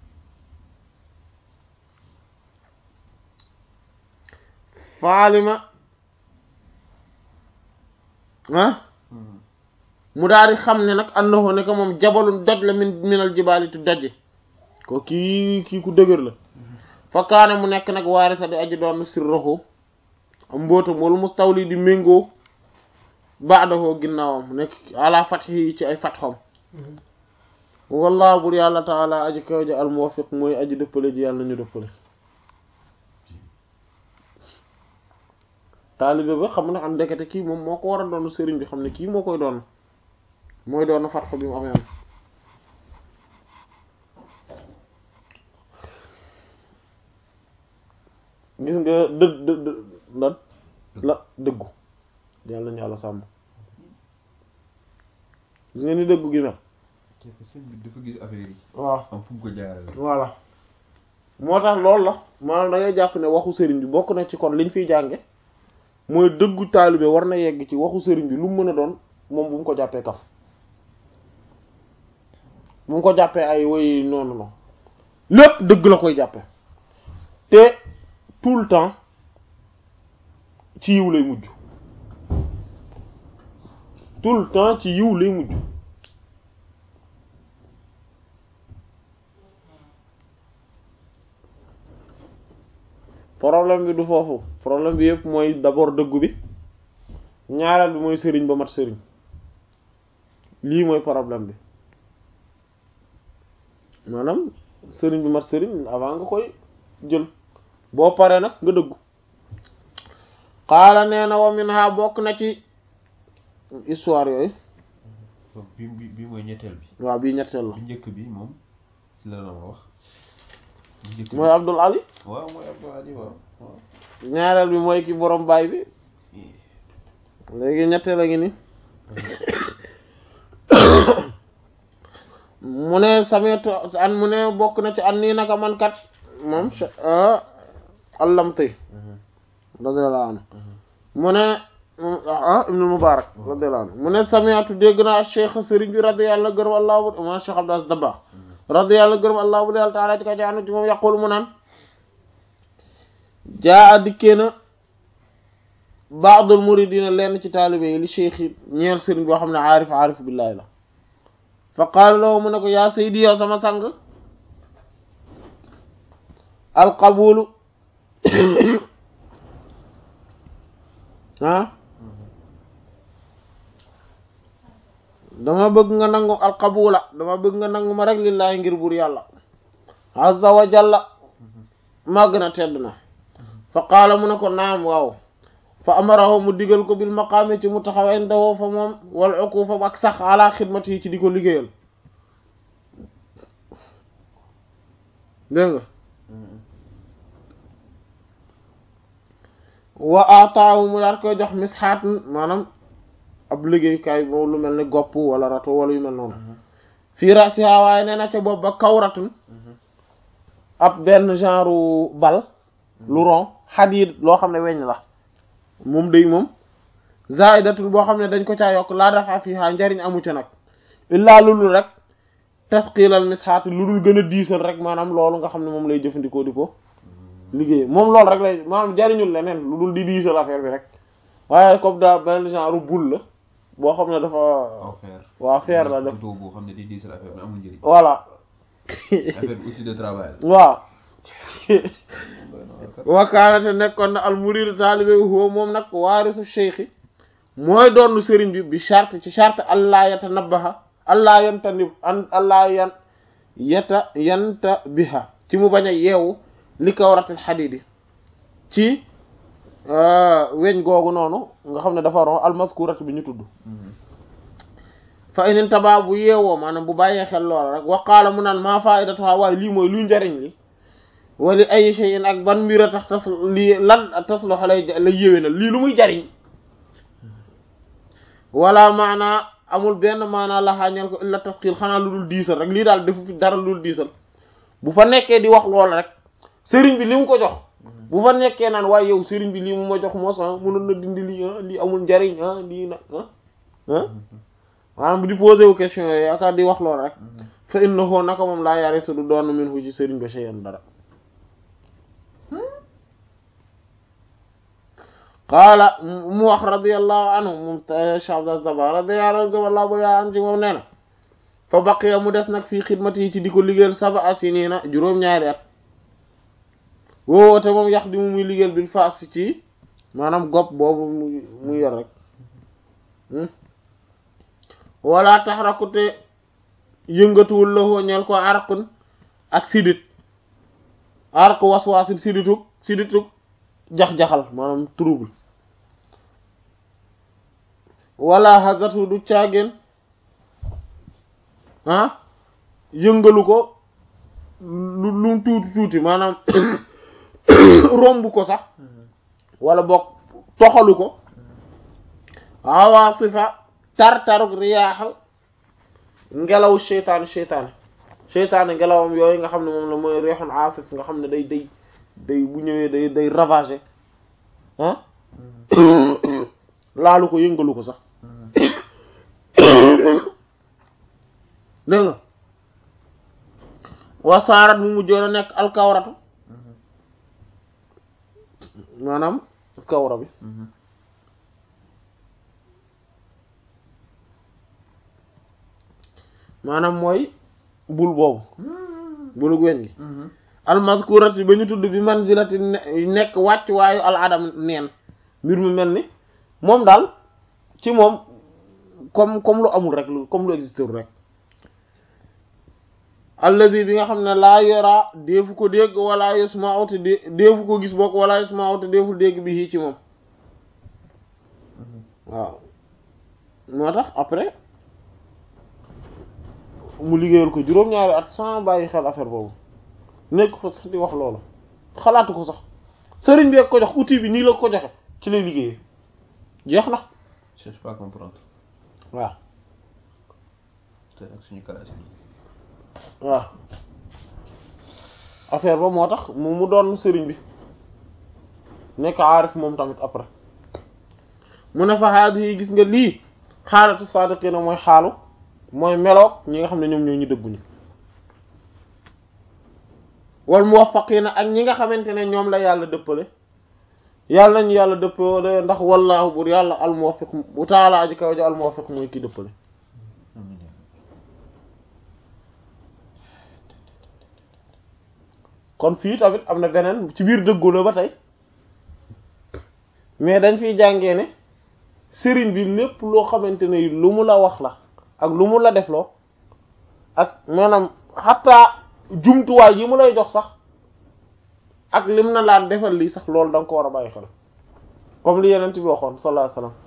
faalima ah mu daal di xam ne nag annahu ne ko moom jabalun doj la min minal jibaali tu doj ko kii kii ku dëgër la fa kaana mu nekk nag waarisa di aji doon sirruhu am mbootam wala mustawli di méngoo ba'dahu ginnaawam mu nekk ala fathi ci ay fatxam wallahu bur yàlla taala aji kaw ji al muwaffiq mooy aji dëppale ji yàlla nañu dëppale taalibe ba xam ne am ndekete kii moom moo ko war a doon sëriñ bi xam ne kii moo koy doon mooy doon fatxu bi mu amee am gis nga dë dë dë lan la dëggu yàlla nañu yàlla sàmm gis nga ni dëggu gi mel sëñ bi dafa gis affaire yi waaw am fu mu ko jaarale voilà moo tax loolu la maanaam da ngay jàpp ne waxu sëriñ bi bokk na ci kon liñ fiy jànge mooy dëggu taalibe war na yegg ci waxu sëriñ bi lu mu mën a doon moom bu mu ko jàppee kaf bu mu ko jàppee ay woy noonu noonu lépp dëgg la koy jàppe te tout le temps ci yiw lay mujj tout le temps ci yiw lay mujj problème bi du foofu problème bi yëpp mooy d'abord dëggu bi ñaareel bi mooy sëriñ ba mat sëriñ lii mooy problème bi maanaam sëriñ bi mat sëriñ avant nga koy jël boo paree nag nga dëggu xaala nee na wa minha bokk na ci histoire yooyu donc bi bi bi mooy ñetteel bi waaw bii ñetteel la bi njëkk bi moom ci la la ma wax bi njëkk bi mooy Abdul Ali waaw mooy Abdou Ali waaw waaw ñaareel bi mooy ki borom baay bi léegi ñetteel a ngi ni mu ne sameet an mu ne bokk na ci an nii naka man kat moom allamtay radiyallahu anhu mu ne ah ibnu mubarak radiyallahu anhu mu ne samiatu dégg naa cheikh sëriñ bi radiyallahu gërëm allahu ma cheikh abdou as dabakh radiyallahu gërëm allahu bu yàlla taala ci ka jaanu ci moom yaqul mu naan jaa a dikkee na baadul muridina lenn ci taalibe yi li cheikh yi ñeel sëriñ boo xam ne aarif aarif billahi la fa qaala lahu mu ne ko yaa saydi yow sama sang alqabulu ah dama bëgg nga nangu alqabula dama bëgg nga nangu ma rek lillahi ngir buur yàlla azza wa jalla màgg na tedd na fa qaala mu ne ko naam waaw fa amarahu mu digal ko bil maqaami ci mu taxaw indawoo fa moom wal ukufa ak sax ala xidmati yi ci di ko liggéeyal dégg nga wa ataawu mu daat koy jox misxaat maanaam ab liggéeykaay boobu lu mel ni gopp wala rato wala yu mel noonu fii rasiha waaye nee na ca boobu ba kawratun ab benn genre bal lu ron xadiid loo xam ne weñ la moom day moom zaidatun boo xam ne dañ ko caa yokk laa dafa fiha njariñ amu ca nag illaa lulul rek tasqilal misxaat lu dul gën a diisal rek maanaam loolu nga xam ne moom lay jëfandikoo di ko liggéey moom loolu rek lay maanaam jariñul leneen lu dul di diisal affaire bi rek waaye comme daal benn genre boule la boo xam ne dafa waaw fer waaw fer la def couteau boo xam ne di diisal affaire bi amul njëriñ voilà affaire bi outil de travail waaw la wakaanate nekkoon na al murid taalibe huwa moom nag waarisu cheikhi mooy doon sëriñ bi bi charte ci charte allah yata nabaha allah yanta nib an allah yan yata yanta biha ci mu bañ a yeewu li kawratil xadidi ci weñ googu noonu nga xam ne dafa ron almaskurat bi ñu tudd fa inin taba bu yeewoo maanaam bu bàyyee xel loola rek waqaala mu naan maa faidatuha waaye lii mooy luy njariñ li wali ay shay'in ak ban mbir a tax tas lii lan tas loxo lay lay yéwee na lii lu muy jariñ wala maanaa amul benn maanaa la xaañal ko illa tafkiil xanaa lu dul diisal rek lii daal defu fi dara lu dul diisal bu fa nekkee di wax loolu rek sëriñ bi li mu ko jox bu fa nekkee naan waaye yow sëriñ bi lii mu ma jox mos ah mënoon na dindi lii ah lii amul njariñ ah lii nag ah ah maanaam di posé wu question yooyu yaakaar di wax loolu rek fa innahu naka moom laa yarisu du doon minhu ci sëriñ ba shay'an dara qaala mu wax radiyallahu anhu moom Cheikh Abdou Dabakh radiyallahu anhu ci moom nee na fa baqiya mu des nag fii xidmati yi ci di ko liggéeyal sab'a sinina juróom-ñaari at woo te moom yax di mu muy liggéeyal bil faas ci maanaam gopp boobu mu muy yor rek wala taxrakute yëngatuwul la ñeel ko arqun ak sidit arq waswaasit siditug siditug jax-jaxal maanaam trouble wala hazatu du caageen ah yëngalu ko lu lu tuuti tuuti maanaam romb ko sax wala boog toxalu ko awaasifa tar-taruk riyaax ngelaw seytaane seytaane seytaane ngelawam yooyu nga xam ne moom la mooy reexun aasif nga xam ne day day day bu ñëwee day day ravager ah laalu ko yëngalu ko sax dégg nga wasaarat mu mujjoon a nekk alkawratu maanaam kawra bi maanaam mooy bul boobu bulu weñ gi almaskurati ba ñu tudd bi manzilati nekk wàcc waayu al adam neen mbir mu mel ni moom daal ci moom comme comme lu amul rek lu comme lu existé rek alladi bi nga xam ne laa yora deefu ko dégg wala yusma'u te deefu ko gis bokk wala yusma'u te deeful dégg bi ci moom waaw moo tax après mu liggéeyal ko juróom-ñaari at sans bàyyi xel affaire boobu nekk fa sax di wax loolu xalaatu ko sax sëriñ bi ko jox outil bi nii la ko joxe ci lay liggéeyee jeex na. je cherche pas à comprendre. waaw. te ak suñu classe bi. waaw affaire ba moo tax mu mu doon sëriñ bi nekk aarif moom tamit après mu ne fa haadi yi gis nga lii xaalatu saadiqiina mooy xaalu mooy meloog ñi nga xam ne ñoom ñoo ñu dëgguñu wal muwaffaqiina ak ñi nga xamante ne ñoom la yàlla dëppale yàlla nañu yàlla dëppale ndax wallaahu bur yàlla al muwaffiq bu taala aji kaw ja al muwaffiq mooy kii dëppale kon fii tamit am na beneen ci biir dëggu la ba tey mais dañ fiy jàngee ne sëriñ bi lépp loo xamante ne lu mu la wax la ak lu mu la def loo ak maanaam xataa jumtuwaay yi mu lay jox sax ak lim na laan defal lii sax loolu da nga ko war a bàyyi xel comme li yeneen bi waxoon sallallahu alayhi wasallam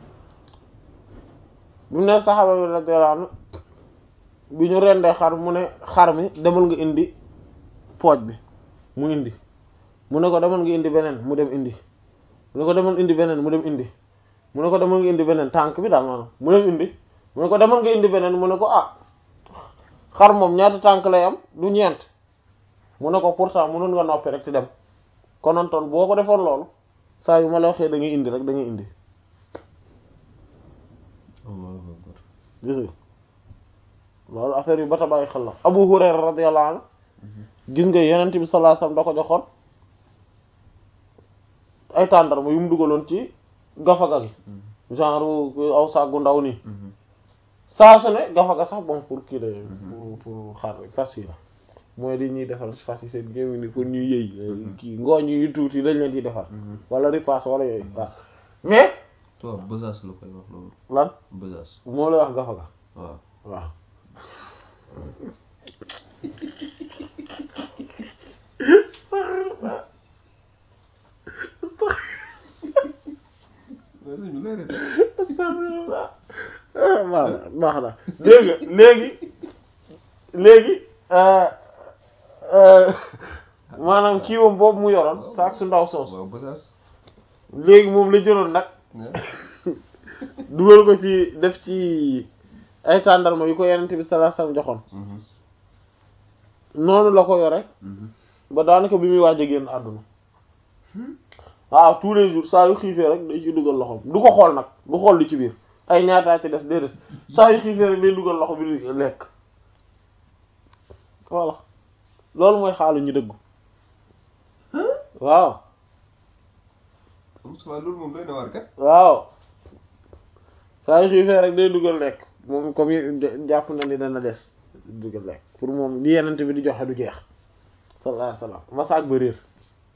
bi mu ne saxaaba bi radiyallahu anhu bi ñu rendee xar mu ne xar mi demal nga indi pooj bi mu indi mu ne ko demal nga indi beneen mu dem indi mu ne ko demal indi beneen mu dem indi mu ne ko demal nga indi beneen tànk bi daal maanaam mu dem indi mu ne ko demal nga indi beneen mu ne ko ah xar moom ñaata tànk lay am du ñeent mu ne ko pourtant mënoon nga noppi rek ci dem konontoon boo ko defoon loolu saa yu ma la waxee da ngay indi rek da ngay indi gis nga loolu affaire yu bata bàyyi xel la Abu Hurayra radiyallahu anhu gis nga yenent bi sallallahu alayhi wasallam da ko joxoon ay tàndarma yu mu dugaloon ci gafaga gi genre aw sàggu ndaw nii saa su ne gafaga sax bon pour kii la pour pour xar fas yi la mooy li ñuy defal fas yi seen gémmi ni pour ñuy yëy kii ngooñ yu tuuti lañ leen di defal wala ripaas wala yooyu waaw mais toi besace la koy wax loolu lan besace moo lay wax gafaga waaw waaw waaw baax na léegi léegi léegi maanaam kii wam boobu mu yoroon saak su ndaw soos waaw besace léegi moom la jëloon nag dugal ko ci def ci ay tàndarma yu ko yenent bi sallallahu alayhi wasallam joxoon noonu la ko yore ba daanaka bi muy waaj a génn àdduna waaw tous les jours saa yu xiifee rek day ci dugal loxo du ko xool nag du xool li ci biir ay ñaataa ci def déedéet saa yu xiifee rek day dugal loxo bi di lekk voilà loolu mooy xaalu ñu dëggu waaw Moussa loolu moom doy na war kat. waaw saa yu xiifee rek day dugal lekk moom comme yi jàpp na ni dana des dugal lekk pour moom li yenent bi di joxe du jeex sallallahu alayhi wasallam masaak ba réer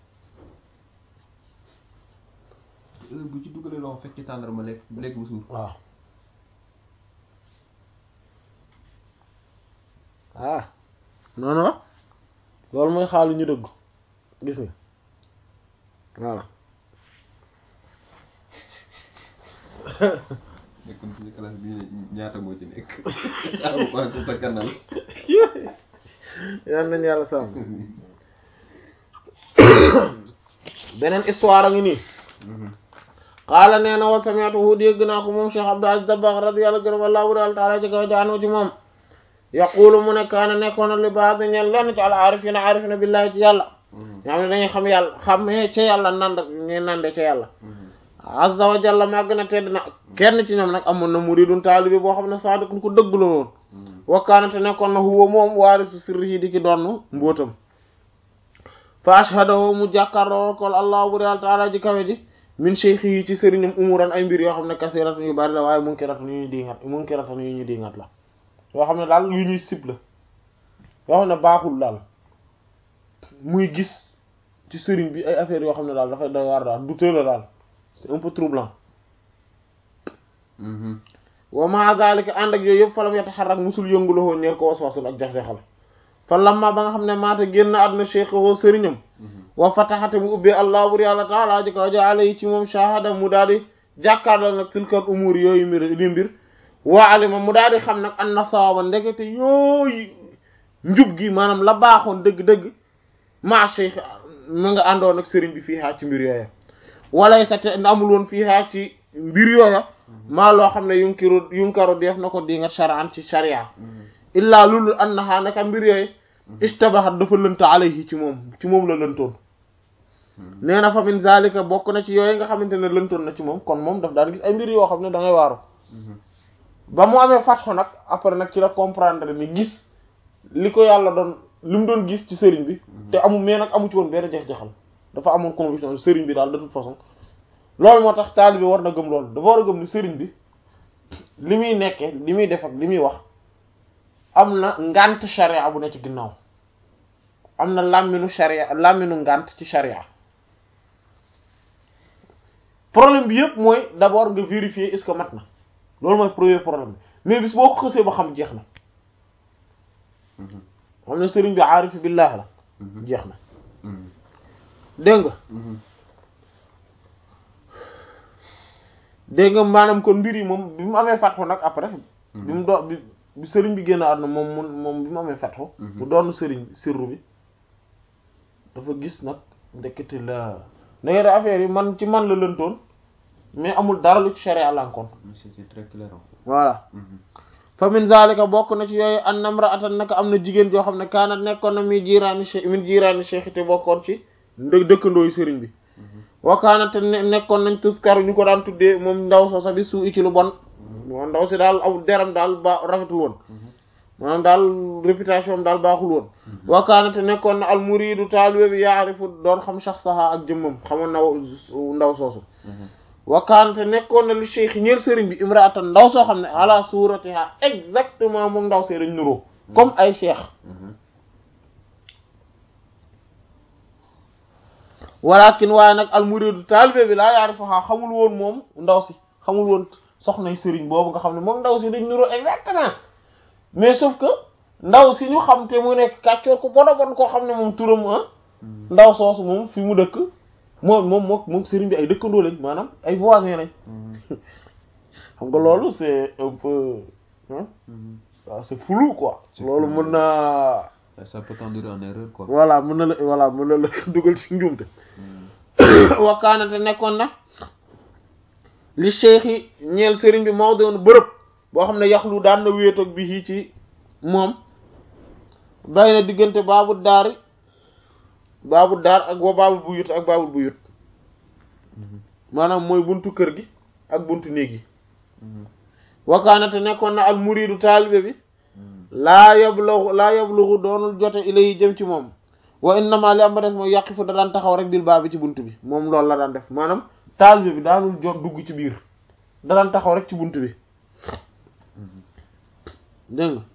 heure bu ci dugalee loxo fekk ci tàndarma lekk lekk bu suur. waaw ah noonu la loolu mooy xaalu ñu dëgg gis nga voilà nekkoon ci classe bi ñaata moo ci nekk. amu ko ak sa kanal. yal nañu yàlla sàmm beneen histoire a ngi nii qaala nee na wa sami'tuhu dégg naa ko moom Cheikh Abdou Aziz Dabakh radiyallahu gërëm Allahu ta'ala ci kaw jaanu ci moom yaqulu mu ne kaana nekkoon na li ba'd ñeel lenn ci al aarifina aarifina billahi ci yàlla ñoo xam ne dañuy xam yàlla xamee ca yàlla nand ñuy nande ca yàlla azza wa jalla màgg na tedd na kenn ci ñoom nag amoon na muridun taalibi boo xam ne saadiqun ku dëgg la woon wa kaana te nekkoon na huwa moom waarisu sirrihi di ki doon mbóotam fa ashhadahu mu jàkkaarloo ko allah bu real taala ji kawe ji min cheikh yi ci sëriñam umuran ay mbir yoo xam ne kasiratun yu bari la waaye munkiratun yu ñuy diingat munkiratun yu ñuy diingat la yoo xam ne daal yu ñuy sib la yoo xam ne baaxul daal muy gis ci sëriñ bi ay affaires yoo xam ne daal dafay doy waar daal du la daal c'est un peu troublant wa ma zalika ànd ak yooyu yëpp falam yataharrak musul yëngulowoo ñeel ko waswasul ak jax-jaxal fa lamma ba nga xam ne maata génn àdduna cheikh woo sëriñam wa fataxate mu ubbee allah bur yàlla taala ji kaw jaale yi ci moom shahada mu daal di jàkkaarloo nag tilkal umur yooyu mbir li mbir waa alima mu daal di xam nag an na sawaba ndekete yooyu njub gi maanaam la baaxoon dëgg-dëgg ma cheikh mu nga àndoon ak sëriñ bi fii haa ci mbir yooya walay sa te amul woon fii haa ci mbir yooya maa loo xam ne yunkiru yunkaru def na ko di nga shar'an ci sharia illaa lulul annaha naka mbir yooyu istabahat dafa lënt alayhi ci moom ci moom la lëntoon nee na fa min zalika bokk na ci yooyu nga xamante ne lëntoon na ci moom kon moom daf daan gis ay mbir yoo xam ne da ngay waaru ba mu amee fatxo nag après nag ci la comprendre ni gis li ko yàlla doon li mu doon gis ci sëriñ bi te amul mais nag amu ci woon benn jeex-jeexal dafa amoon conviction sëriñ bi daal de toute façon loolu moo tax taalibe war na gëm loolu dafa war a gëm ni sëriñ bi li muy nekkee li muy def ak li muy wax am na ngànt sharia bu ne ci ginnaaw am na làmminu sharia làmminu ngànt ci sharia problème bi yëpp mooy d'abord nga vérifier est-ce que mat na loolu mooy premier problème bi mais bis boo ko xësee ba xam jeex na xam ne sëriñ bi aarifi billah la jeex na dégg nga dégg nga maanaam kon mbir yi moom bi mu amee fatxu nag après bi mu doon bi bi sëriñ bi génn àdduna moom mun moom bi mu amee fatxu mu doon sëriñ sirru bi dafa gis nag ndekete la ndekete affaire yi man ci man la lëntoon mais amul dara lu ci sharia lankoon c'est très clair voilà fa min zalika bokk na ci yooyu an namra'atan naka am na jigéen joo xam ne kaana nekkoon na mi jiiraani cheikh min jiiraani cheikh te bokkoon ci ndë dëkkandooyu sëriñ bi wakaana te nekkoon nañ tuskaru ñu ko daan tuddee moom ndaw soo sa bi suu ci lu bon moom ndaw si daal aw deram daal ba rafetul woon maanaam daal réputation am daal baaxul woon wakaana te nekkoon na al muridu taalibe bi yaarifu doon xam shakhsaha ak jëmmam xamoon na ndaw soosu wakaana te nekkoon na li cheikh ñeel sëriñ bi imraatan ndaw soo xam ne ala suratiha exactement moom ndaw see dañ nuroo comme ay cheikh walakin waaye nag almuridu taalibe bi laa yaarifuha xamul woon moom ndaw si xamul woon soxnay sëriñ boobu nga xam ne moom ndaw si dañ nuroo exactement mais sauf que ndaw si ñu xam te mu nekk kàccoor ko bona bon koo xam ne moom turam ah ndaw soosu moom fi mu dëkk moom moom moom moom sëriñ bi ay dëkkandoo lañ maanaam ay voisins lañ xam nga loolu c'est un peu waaw c'est flou quoi loolu mën naa ça peut t'endurer en erreur quoi voilà mën na la voilà mën na la dugal ci njuumte wakkaanate nekkoon na li cheikh yi ñeel sëriñ bi moo doon bërëb boo xam ne yaxlu daan na wéetoog bi hii ci moom bay na diggante baabu daari baabu daar ak wa baabul bu yut ak baabul bu yut maanaam mooy buntu kër gi ak buntu néeg yi wakaanate nekkoon na al muridu taalibe bi laa yabluxu laa yabluxu doonul jote ilay jëm ci moom wa innama li am ba des mooy yàqi fu da daan taxaw rek bil baa bi ci buntu bi moom loolu la daan def maanaam taalibe bi daanul jot dugg ci biir da daan taxaw rek ci buntu bi dégg nga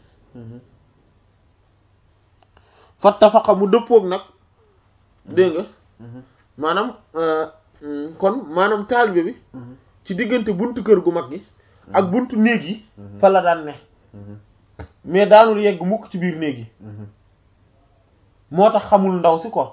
fattafaqa mu dëppoog nag dégg nga maanaam kon maanaam taalibe bi ci diggante buntu kër gu mag gi ak buntu néeg yi fa la daan ne mais daanul yegg mukk ci biir néeg yi moo tax xamul ndaw si quoi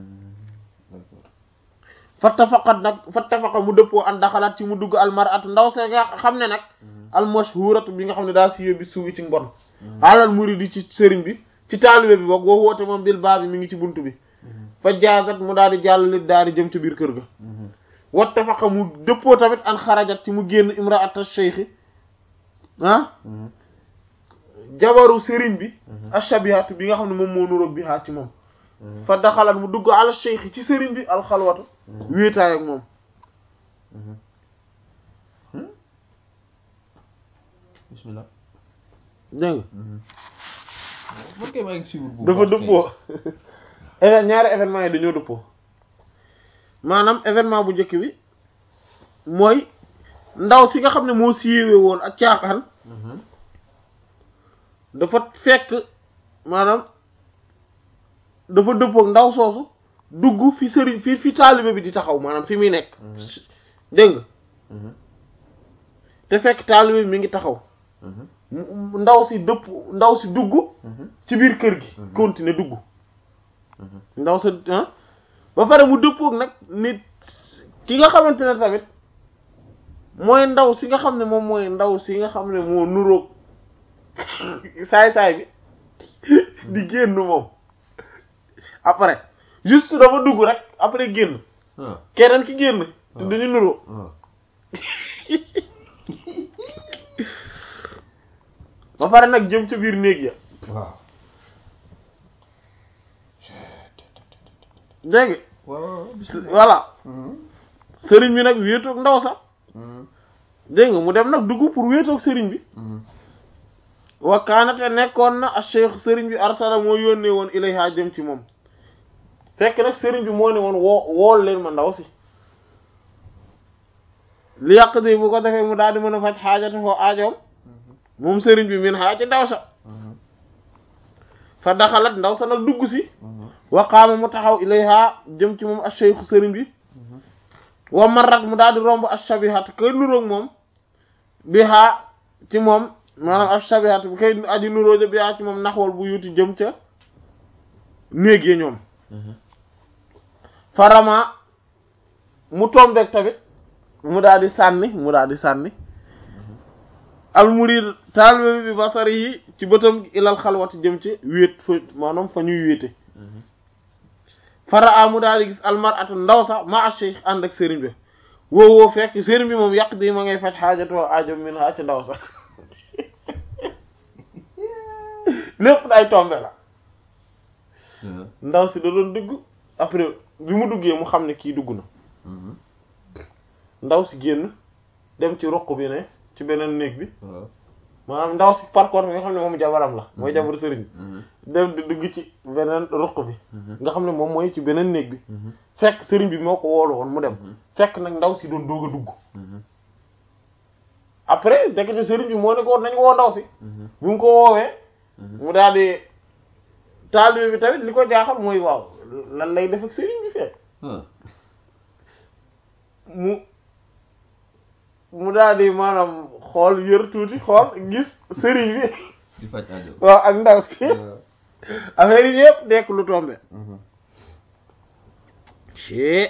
fattafaqat nag fattafaqa mu dëppoo an daxalaat ci mu dugg almaratu ndaw se nga xam ne nag almashhuratu bi nga xam ne daa siiwee bi suuwi ci mbon alal muridi ci sëriñ bi ci taalibe bi boog boo woote moom bil baa bi mi ngi ci buntu bi fa jaazat mu daal di jàllale daal di jëm ci biir kër ga wattafaqa mu dëppoo tamit an xarajat ci mu génn imraata cheikhi ah jabaru sëriñ bi ashabihatu bi nga xam ne moom moo nuroog bi haa ci moom fa daxalat mu dugg ala cheikhi ci sëriñ bi alxalwatu wéetaay ak moom bismillah dégg nga man kay maa ngi suivre bu dafa baax dëppoo even ñaari événement yi dañoo dëppoo maanaam événement bu njëkk bi mooy ndaw si nga xam ne moo siiwee woon ak caaxaan Mhm. dafa fekk maanaam dafa dëppook ndaw soosu dugg fi sëriñ fi fi taalibe bi di taxaw maanaam fi muy nekk dégg nga Mhm. te fekk taalibe bi mi ngi taxaw Mhm. mu- ndaw si dëpp ndaw si dugg Mhm. ci biir kër gi Mhm. continuer dugg Mhm. ndaw sa ah ba pare mu dëppook nag nit ki nga xamante ne tamit mooy ndaw si nga xam ne moom mooy ndaw si nga xam ne moo nuroog saay-saay bi di génn moom après juste dafa dugg rek après génn Ah. keneen ki génn te Ah. dañu nuroo Ah. ba pare nag jëm ca biir néeg ya waaw. dégg nga waaw. voilà Mhm. sëriñ bi nag wéetoog ndaw sax Mhm. dégg nga mu dem nag dugg pour wéetoog sëriñ bi Mhm. wa kaanate nekkoon na a cheikh sëriñ bi arsala moo yónnee woon ilayha jëm ci moom fekk nag sëriñ bi moo ne woon woo wool leen ma ndaw si li yàq di bu ko defee mu daal di mën a faj xaajate foo aajoom moom sëriñ bi min xaa ci ndaw sa Mhm. fa daxalat ndaw sa nag dugg si Mhm. wa qaama mu taxaw ilayha jëm ci moom a cheikh sëriñ bi Mhm. wa marrat mu daal di romb ashabihat kay nuroog moom bi haa ci moom maanaam ashabihat bi kay aji nuróoja bi haa ci moom naxwal bu yuti jëm ca néeg ya ñoom Mhm. farama mu tombeek tamit mu daal di sànni mu daal di sànni almurid taalibe bi basari yi ci bëtam ilal xalwati jëm ci wéet fa maanaam fa ñuy wéete Mhm. faraa mu daal di gis almaratu ndaw sax ma a cheikh ànd ak sëriñ bi woo woo fekk sëriñ bi moom yàq di ma ngay faj xaajatoo aajo min haa ci ndaw sax lépp day tombe la Mhm. ndaw si da doon dugg après bi mu duggee mu xam ne kii dugg na Mhm. ndaw si génn dem ci roq bi ne ci beneen néeg bi waaw. maanaam ndaw si par contre nga xam ne moom jabaram la mooy jabaru sëriñ bi Mhm. dem di dugg ci beneen roq bi Mhm. nga xam ne moom mooy ci beneen néeg bi Mhm. fekk sëriñ bi moo ko woolu woon mu dem Mhm. fekk nag ndaw si doon doog a dugg Mhm. après dekete sëriñ bi moo ne ko woon nañu woo ndaw si Mhm. bu mu ko woowee Mhm. mu daal di taalibe bi tamit li ko jaaxal mooy waaw lan lay def ak sëriñ bi fekk Ah. mu mu daal di maanaam xool yër tuuti xool gis sëriñ bi di faj aajo. waaw ak ndaw si waaw. affaire yi yëpp nekk lu tombe Mhm. ci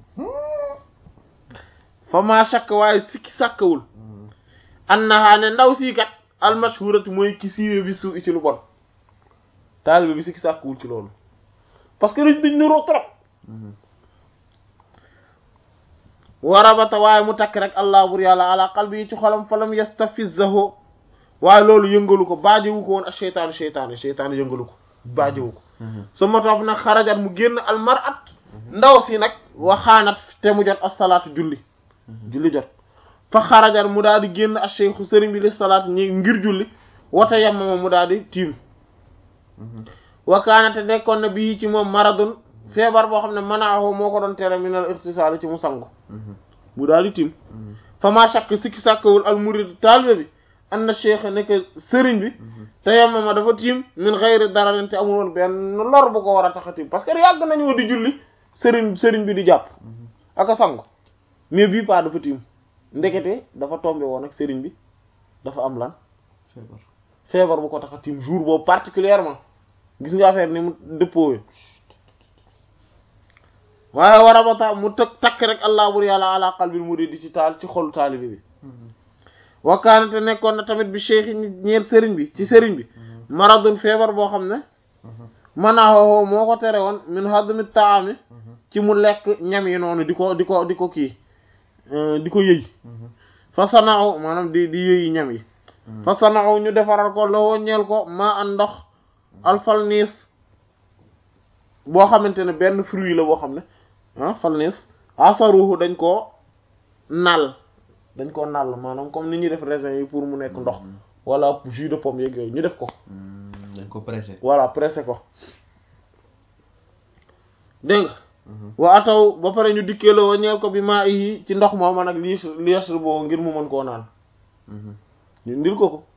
fa maa shakk waaye sikki sàkkawul Mhm. annaha ne ndaw sii kat almashhurati mooy ki siiwee bi suu ci lu bon taalibe bi sikki sàkkawul ci loolu parce que dañ dañ niroo trop Mhm. warabata waaye mu takk rek allah bur yàlla ala qalbi yi ci xolam falam yastafizahu waaye loolu yëngalu ko baajewu ko woon ak cheytaanu cheytaanu cheytaanu yëngalu ko baajewu ko su ma topp nag xarajat mu génn almarat ndaw si nag waxaanat te mu jot as-salaatu julli julli jot fa xarajat mu daal di génn ak cheikhu sëriñ bi li salaat ñi ngir julli wata yemmama mu daal di tiim wakaanate nekkoon na bii ci moom maradun feebar boo xam ne manaahu moo ko doon tere minal irtisaali ci mu sangu mu daal di tiim fa maa shakk sikki sàkkawul al murid taalibe bi an na cheikh nekk sëriñ bi te yemmama dafa tiim min xayri dararin te amul woon benn lor bu ko war a tax a tiim parce que yàgg nañoo di julli sëriñ sëriñ bi di jàpp ak a sangu mais bii pas dafa tiim ndekete dafa tombé woon ak sëriñ bi dafa am lan feebar bu ko tax a tiim jour boobu particulièrement gis nga affaire ni mu dëppoowee waaye war a ba tax mu tëg takk rek allah bur yàlla ala qalbil muridi ci taal ci xolu taalibi bi wakkaanate nekkoon na tamit bi cheikh yi ñeer sëriñ bi ci sëriñ bi maradun feebar boo xam ne manaaxoo moo ko tere woon min hadmi taami ci mu lekk ñam yi noonu di ko di ko di ko kii di ko yëy fa sanaaw maanaam di di yëyi ñam yi fa sanaaw ñu defaral ko lowoo ñeel ko maa an ndox alfalniis boo xamante ne benn fruit la boo xam ne ah falniis asaruhu dañ koo nal dañ koo nal maanaam comme ni ñuy def raisin yi pour mu nekk ndox wala jus de pomme yeeg yooyu ñu def ko dañ ko pressé voilà pressé ko dégg nga wa ataw ba pare ñu dikkee la woo ñeel ko bi maa yi ci ndox mooma nag li liesr boo ngir mu mën koo naan ñu ndil ko ko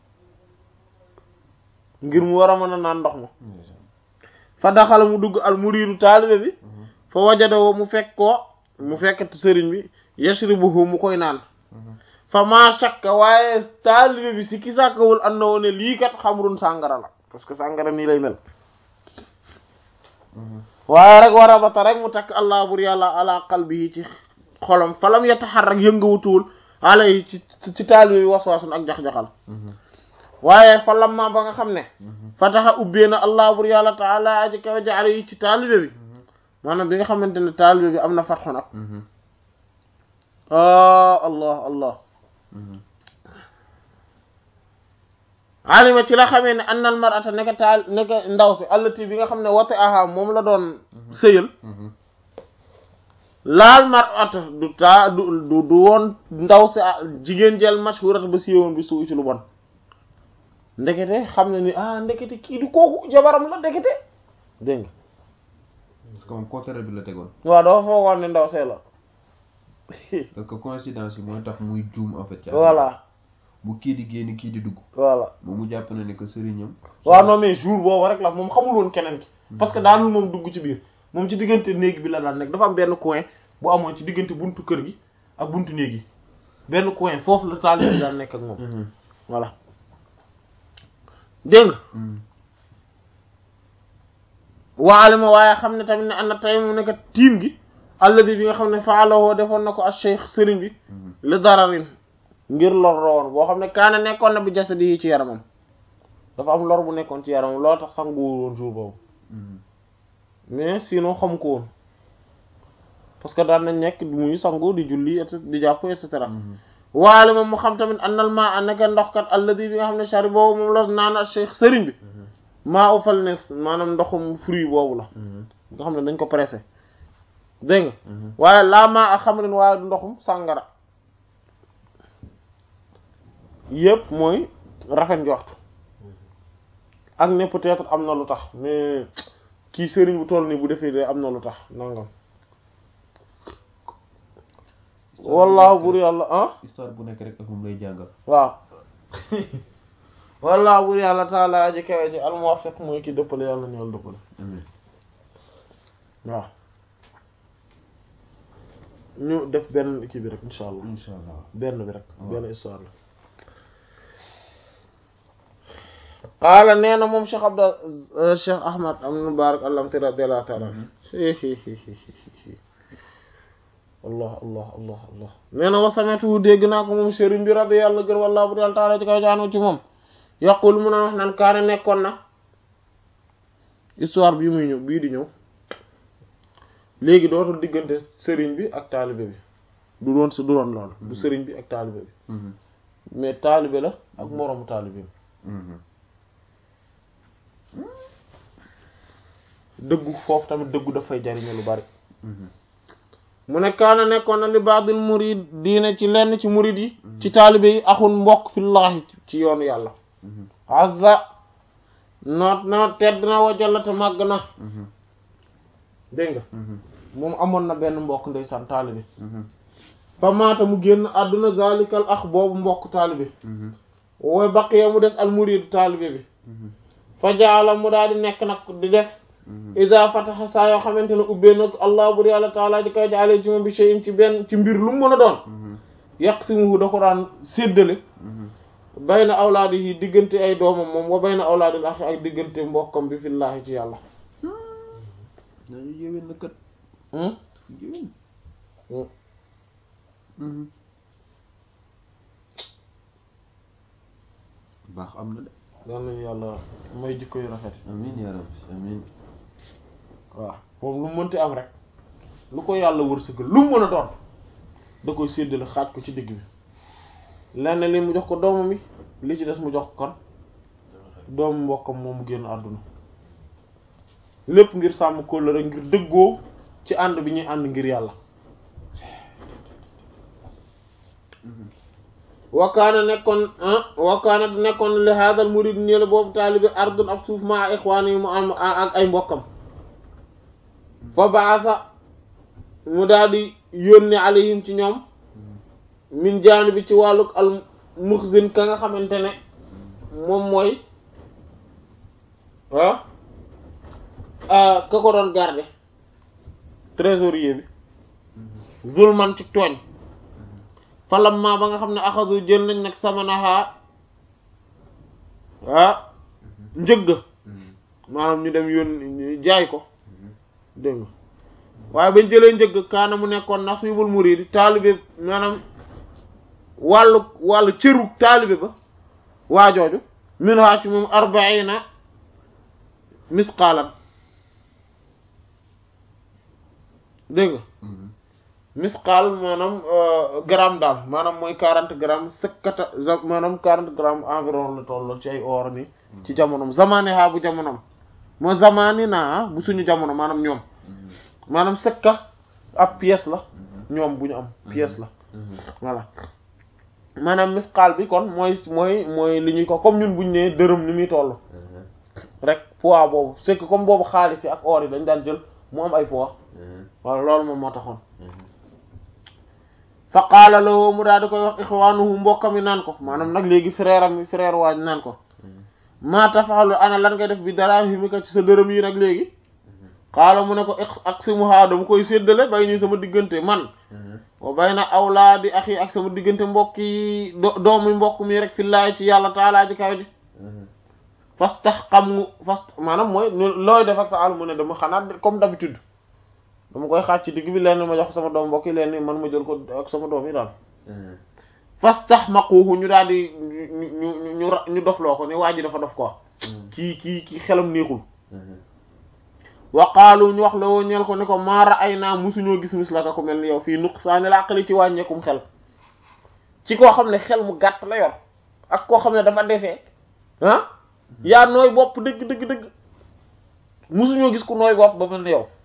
ngir mu war a mën a naan ndox ma fa daxala mu dugg al muriidu taalibe bi fa wajadoo mu fekk ko mu fekk sëriñ bi yashribuhu mu koy naan fa maa shakka waaye taalibe bi si ki sàkkawul and na woon ne lii kat xamrun sàngara la parce que sàngara nii lay mel waaye rek war a bata rek mu takk allah bur yàlla ala qalbihi ci xolam falam yataharrak yëngawutuwul ala yi ci ci taalibe bi waswaasun ak jax-jaxal waaye fa lamma ba nga xam ne fataxa ubbee na allah bur yàlla taala aji kaw jaale yi ci taalibe bi maanaam bi nga xamante ne taalibe bi am na fatxu nag ah allah allah alima ci la xamee ne annal mar'ata nekka taal nekka ndaw si allati bi nga xam ne wate aha moom la doon sëyal laal mar'ata du taa du du du woon ndaw si jigéen jël mashhurat ba siiwoon bi suu ci lu bon ndekete xam na ni ah ndekete kii du kooku jabaram la ndekete dégg nga parce que moom côté bi la tegoon waaw dafa foogoon ne ndaw see la parce que coïncidence yi mooy tax muy juum en fait ci voilà bu kii di génn kii di dugg voilà moom mu jàpp na ne que sëriñam waaw non mais jour boobu rek la moom xamul woon keneen ki parce que daanul moom dugg ci biir moom ci diggante néeg bi la daan nekk dafa am benn coin bu amoon ci diggante buntu kër gi ak buntu néeg yi benn coin foofu la taalibe bi daan nekk ak moom voilà dégg nga waale ma waaye xam ne tamit ne am na tey mu nekk tiim gi alladi bi nga xam ne faalawoo defoon na ko ak cheikh sëriñ bi li dararin ngir lor la woon boo xam ne kaana nekkoon na bi jasadi yi ci yaramam dafa am lor bu nekkoon ci yaramam loolu tax sanguwul woon jour boobu mais sinon xam ko woon parce que daan nañ nekk muy sangu di julli et di jàpp et cetera waale moom mu xam tamit annal maa a nekk ndoxkat alladi bi nga xam ne chari boobu moom la naan ak cheikh sëriñ bi maa u fal nes maanaam ndoxum fruit boobu la nga xam ne dañ ko pressé dégg nga waaye laa maa a xamrin waaye du ndoxum sàngara yëpp mooy rafet njort ak ne peut-être am na lu tax mais kii sëriñ bu toll nii bu defee de am na lu tax nangam wallaahu bur yàlla ah histoire bu nekk rek ak moom lay jàngal waaw wallaahu bur yàlla taala aji kawe ji almuwaffiq mooy ki dëppale yàlla ñool dëppale waaw ñu def benn kii bi rek insha allah insha allah benn bi rek benn histoire la qaala nee na moom Cheikh Abdal Cheikh Ahmad am Mubarak allamti radiyallahu ta'ala allah allah allah allah nee na wasametu dégg naa ko moom sëriñ bi radiyallahu gër wallahu bu yàlla taala ci kaw jaanu ci moom yaqul mu na wax naan kaane nekkoon na histoire bii muy ñëw bii di ñëw léegi dootul diggante sëriñ bi ak taalibe bi du doon su du doon loolu du sëriñ bi ak taalibe bi mais taalibe la ak moroomu taalibe bi dëggu foofu tamit dëggu dafay jariñu lu bari mu ne kaana nekkoon na li baadil murid diine ci lenn ci murid yi ci taalibe yi axun mbokk fillaahi ci yoonu yàlla azza noot na tedd na wajalla te màgg na dégg nga moom amoon na benn mbokk ndeysaan taalibe fa maata mu génn àdduna zalikal ax boobu mbokk taalibe wooy baqiya mu des al murid taalibe bi fa jaala mu daal di nekk nag di def ida fataxa saa yoo xamante ne ubbee nag allah bur yàlla taala ji koy jaale ci moom bi shay'in ci benn ci mbir lu mu mën a doon yaqsimuhu da ko daan séddale bayna awlaadi yi diggante ay doomam moom wa bayna awlaadil axi ak diggante mbokkam bi fillaahi ci yàlla dañu yéwén na kat yéwén baax am na de yal nañu yàlla may jikko yu rafet amin ya rabbi amin waaw moom lu mu mënti am rek lu ko yàlla wërsëgal lu mu mën a doon da koy séddale xaaj ko ci digg bi lenn li mu jox ko doomam yi li ci des mu jox ko kon doomu mbokkam moom mu génn àdduna lépp ngir sàmm kóllëre ngir dëggoo ci ànd bi ñuy ànd ngir yàlla wakaana nekkoon wakaana nekkoon li hadal murid ñële boobu taalibi ardun ab suuf ma ixwaan yi mu am ak ay mbokkam fa baasa mu daal di yónni alayhim ci ñoom min jaani bi ci wàlluk al muxzin ka nga xamante ne moom mooy ah ka ko doon garde trésorier bi zulman ci tooñ falamma ba nga xam ne axadu jël nañ nag samanaha ah njëgg maanaam ñu dem yoon jaay ko dégg nga waaye bañ jëlee njëgg kaana mu nekkoon nasibul murid taalibe maanaam wàllu wàllu cëru taalibe ba waajooju min haa ci moom arbaina misqaalan dégg nga misqaal maanaam gramme daal maanaam mooy quarante grammes sëkkata maanaam quarante grammes environ la toll ci ay or ni ci jamonom zamane ha bu jamonom moo zamani naa bu suñu jamono maanaam ñoom maanaam sëkka ab pièce la ñoom bu ñu am pièce la voilà maanaam misqaal bi kon mooy mooy mooy li ñuy ko comme ñun buñ ne dërëm ni muy toll rek poids boobu c'est que comme boobu xaalis yi ak or yi dañ daan jël mu am ay poids wala loolu moom moo taxoon fa qaala lahu mu daal di koy wax ixwaanuhu mbokkam yi naan ko maanaam nag léegi frère am frère waaj naan ko maa tafaalu ana lan ngay def bi daraahimika ci sa dërëm yi nag léegi xaala mu ne ko aqsimuhaa dama koy séddale bay nii sama diggante man wa bayna awlaadi axi ak sama diggante mbokk yi doomu mbokk mi rek fillaay ci yàlla taalaa ji kaw ji fas tax xam ngu fas maanaam mooy looy def ak sa àll mu ne dama xanaa comme d'habitude dama koy xaaj ci digg bi leen ma jox sama doom mbokk yi leen man ma jël ko ak sama doom yi daal fas tax maquuhu ñu daal di ñu ñu ñu dofloo ko ne waa ji dafa dof ko kii kii kii xelam neexul waqaalu ñu wax la woo ñeel ko ne ko maara ay naa musuñoo gis mis la ka ko mel ni yow fii nuqsaani la aqli ci wàññeekum xel ci koo xam ne xel mu gàtt la yor ak koo xam ne dafa defee ah yaa nooy bopp dëgg dëgg dëgg musuñoo gis ku nooy bopp ba mel ni yow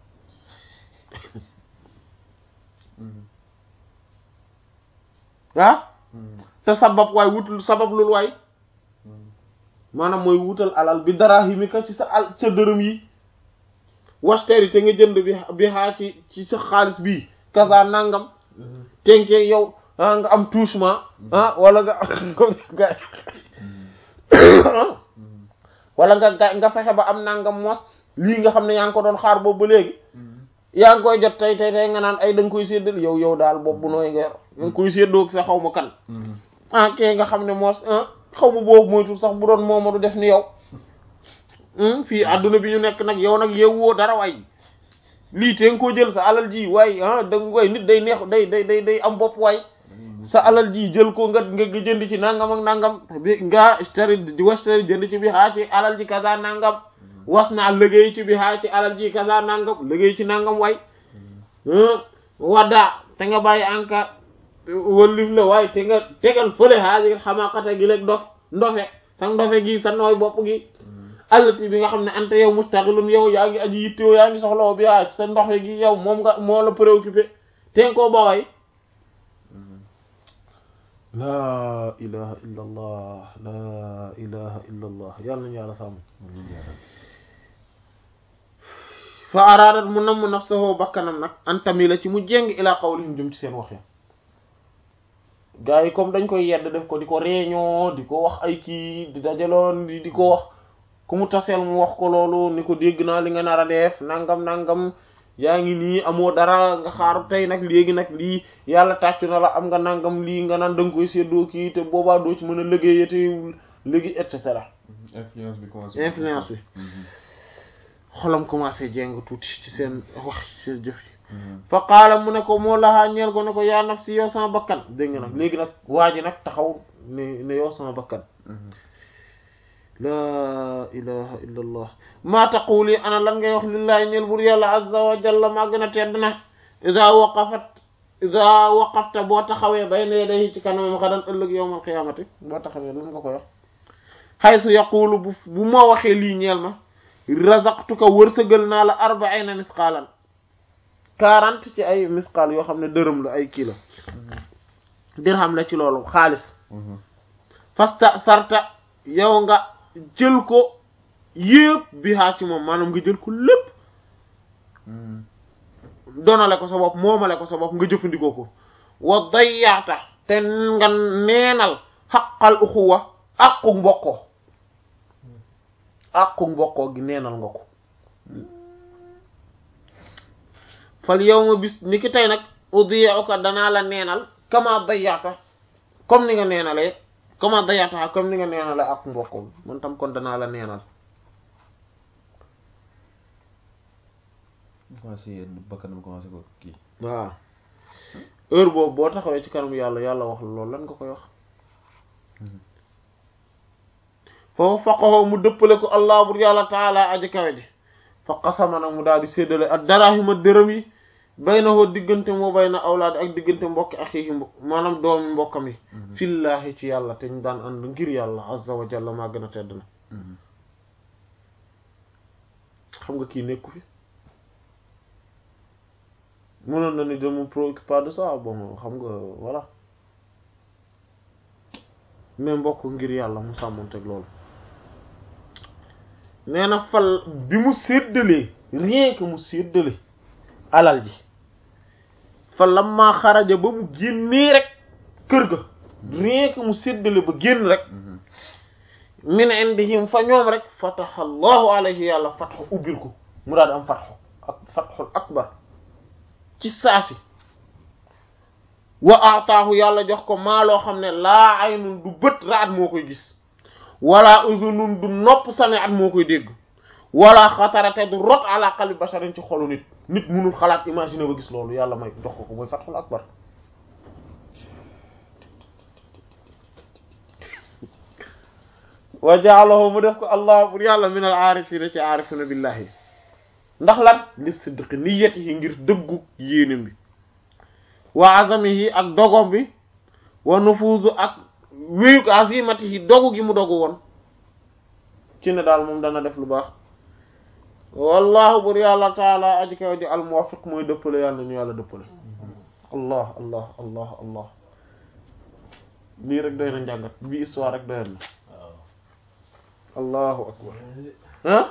ah te sabab waay wutul sabab lul waay maanaam mooy wutal alal bi darahimika ci sa al sa dërëm yi wasteri te nga jënd bi bi xaa ci ci sa xaalis bii kasa nangam tenkee yow ah nga am touchement ah wala nga ga wala nga ga nga fexe ba am nangam mos lii nga xam ne yaa ngi ko doon xaar boobu ba léegi yaa ngi koy jot tey tey tey nga naan ay da nga koy séddal yow yow daal boobu nooy nga yor nga koy séddoo sa xaw ma kan ah kee nga xam ne moos xaw ma boobu moytul sax bu doon mooma du def ni yow fii àdduna bi ñu nekk nag yow nag yewwoo dara waay lii te nga koo jël sa alal ji waay ah da waay nit day neex day day day day am bopp waay sa alal ji jël ko nga nga jënd ci nangam ak nangam bi nga stari di wastari jënd ci bi xaa ci alal ji kaza nangam was naa liggéey ci bi xaa ci alal ji kaza nangam liggéey ci nangam waay wadda te nga bàyyi anka wëllif la waaye te nga tegal fële haajir xamaqata gi léeg dof ndofe sa ndofe gi sa nooy bopp gi allati bi nga xam ne ante yow mustaxilun yow yaa ngi aji yittewoo yaa ngi soxlawo bi aa sa ndoxe gi yow moom nga moo la préoccupé ten koo baway laa ilaha illa allah laa ilaha illa allah yàlla nañu yàlla sàmm fa araadat mu namm nafsahu bakkanam nag antami la ci mu jéng ila qawlihim jëm ci seen wax ya gars yi comme dañ koy yedd def ko di ko réunion di ko wax ay kii di dajaloon di di ko wax ku mu taseel mu wax ko loolu ni ko dégg naa li nga nar a def nangam nangam yaa ngi nii amoo dara nga xaar tey nag léegi nag lii yàlla tàccu na la am nga nangam lii nga naan da nga koy séddoo kii te boobaa doo ci mën a liggéeyate léegi et cetera influence bi commencé. influence bi xolam commencé jeng tuuti ci seen wax ci seen jëf yi fa qaala mu ne ko moo laxaa ñeel ko ne ko yaa nafsi yow sama bakkan dégg nga nag léegi nag waa ji nag taxaw ne ne yow sama bakkan laa ilaha illa allah maa taquli ana lan ngay wax lillahi ñeel bur yàlla azza wa jalla maa gën a tedd na ida waqafat ida waqafta boo taxawee bayna yadayhi ci kanamam xadan ëllëg yawmal qiyaamati boo taxawee lan nga koy wax xaysu yaqulu bu bu ma waxee lii ñeel ma razaqtuka wërsëgal naa la arbaina misqaalan quarante ci ay misqaal yoo xam ne dërëm la ay kii la dirham la ci loolu xaalis fasta sarta yow nga jël ko yépp bi haa ci moom maanaam nga jël ko lépp donale ko sa bopp moomale ko sa bopp nga jëfandikoo ko wa dayyaata te nga neenal xaqal uxuwa aqu mbokkoo aqu mbokkoo gi neenal nga ko fal yow ma bis ni ki tey nag udiyuka danaa la neenal kama dayyaata comme ni nga neenalee kama dayyaata comme ni nga neenalee aqu mbokkoo man tam kon danaa la neenal commencé bakkanam commencé ko kii waaw heure boobu boo taxawee ci kanam yàlla yàlla wax la loolu lan nga koy wax foofu faqaxoo mu dëppale ko allah bur yàlla taala aji kawe ji fa qasama nag mu daal di séddale ak darahima dërëm yi bay na hoo diggante moo bay na awlaad ak diggante mbokki axiihi maanaam doomi mbokkam yi fillaahi ci yàlla te ñu daan ànd ngir yàlla azza wa jalla maa gën a tedd na xam nga kii nekku fi mënoon na ni je me préoccupe pas de ça bon xam nga voilà mais mbokk ngir yàlla mu sàmmonteeg loolu nee na fal bi mu séddalee rien que mu séddale alal ji fa lamma xaraja ba mu génnee rek kër ga rien que mu séddale ba génn rek min indihim fa ñoom rek fataha allahu alayhi yàlla fatxu ubbil ko mu daal di am fatxu ak fatxul akbar ci saasi wa ataahu yàlla jox ko maa loo xam ne laa aynun du bët raat moo koy gis wala uzunun du nopp sami'at moo koy dégg wala xatarate du rot ala qalbi basharin ci xolu nit nit munul xalaat imaginer ba gis loolu yàlla may jox ko ko mooy fatxul akbar wa ja'alahu mu def ko allah bur yàlla min al aarifina ci aarifina billahi ndax lan li sidqi niyyatihi ngir dëggu yéenam bi wa azamihi ak dogom bi wa nufuuzu ak wéyuk azimatihi dogu gi mu dogu woon ci ne daal moom dana def lu baax wallahu bur yàlla taala aji kaw di al muwaffiq mooy dëppale yàlla ñu yàlla dëppale allah allah allah allah lii rek doy na njàngat bi histoire rek doyoon na allahu akbar ah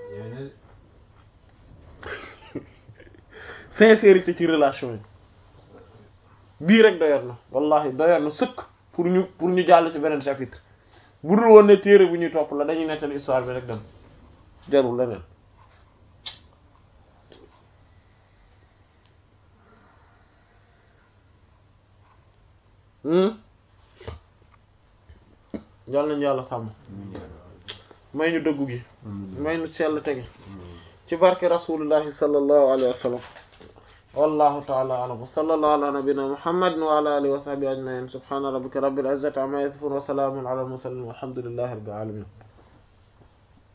sincérité ci relation yi bii rek doyoon na wallahi doyoon na sëkk pour ñu pour ñu jàll ci beneen chapitre bu dul woon ne téere bu ñuy topp la dañuy nettali histoire bi rek dem jarul leneen yàlla nañu yàlla sàmm may ñu dëggu gi may ñu sell tegi ci barke rasulullahi sallallahu alayhi wa sallam wallahu ta'ala a'lam wa sallallahu ala nabiyyina muhammadin wa ala alihi wa sahbihi ajma'in subhana rabbika rabbil izzati amma yasifun wa salamun ala al mursalin walhamdulillahi rabbil alamin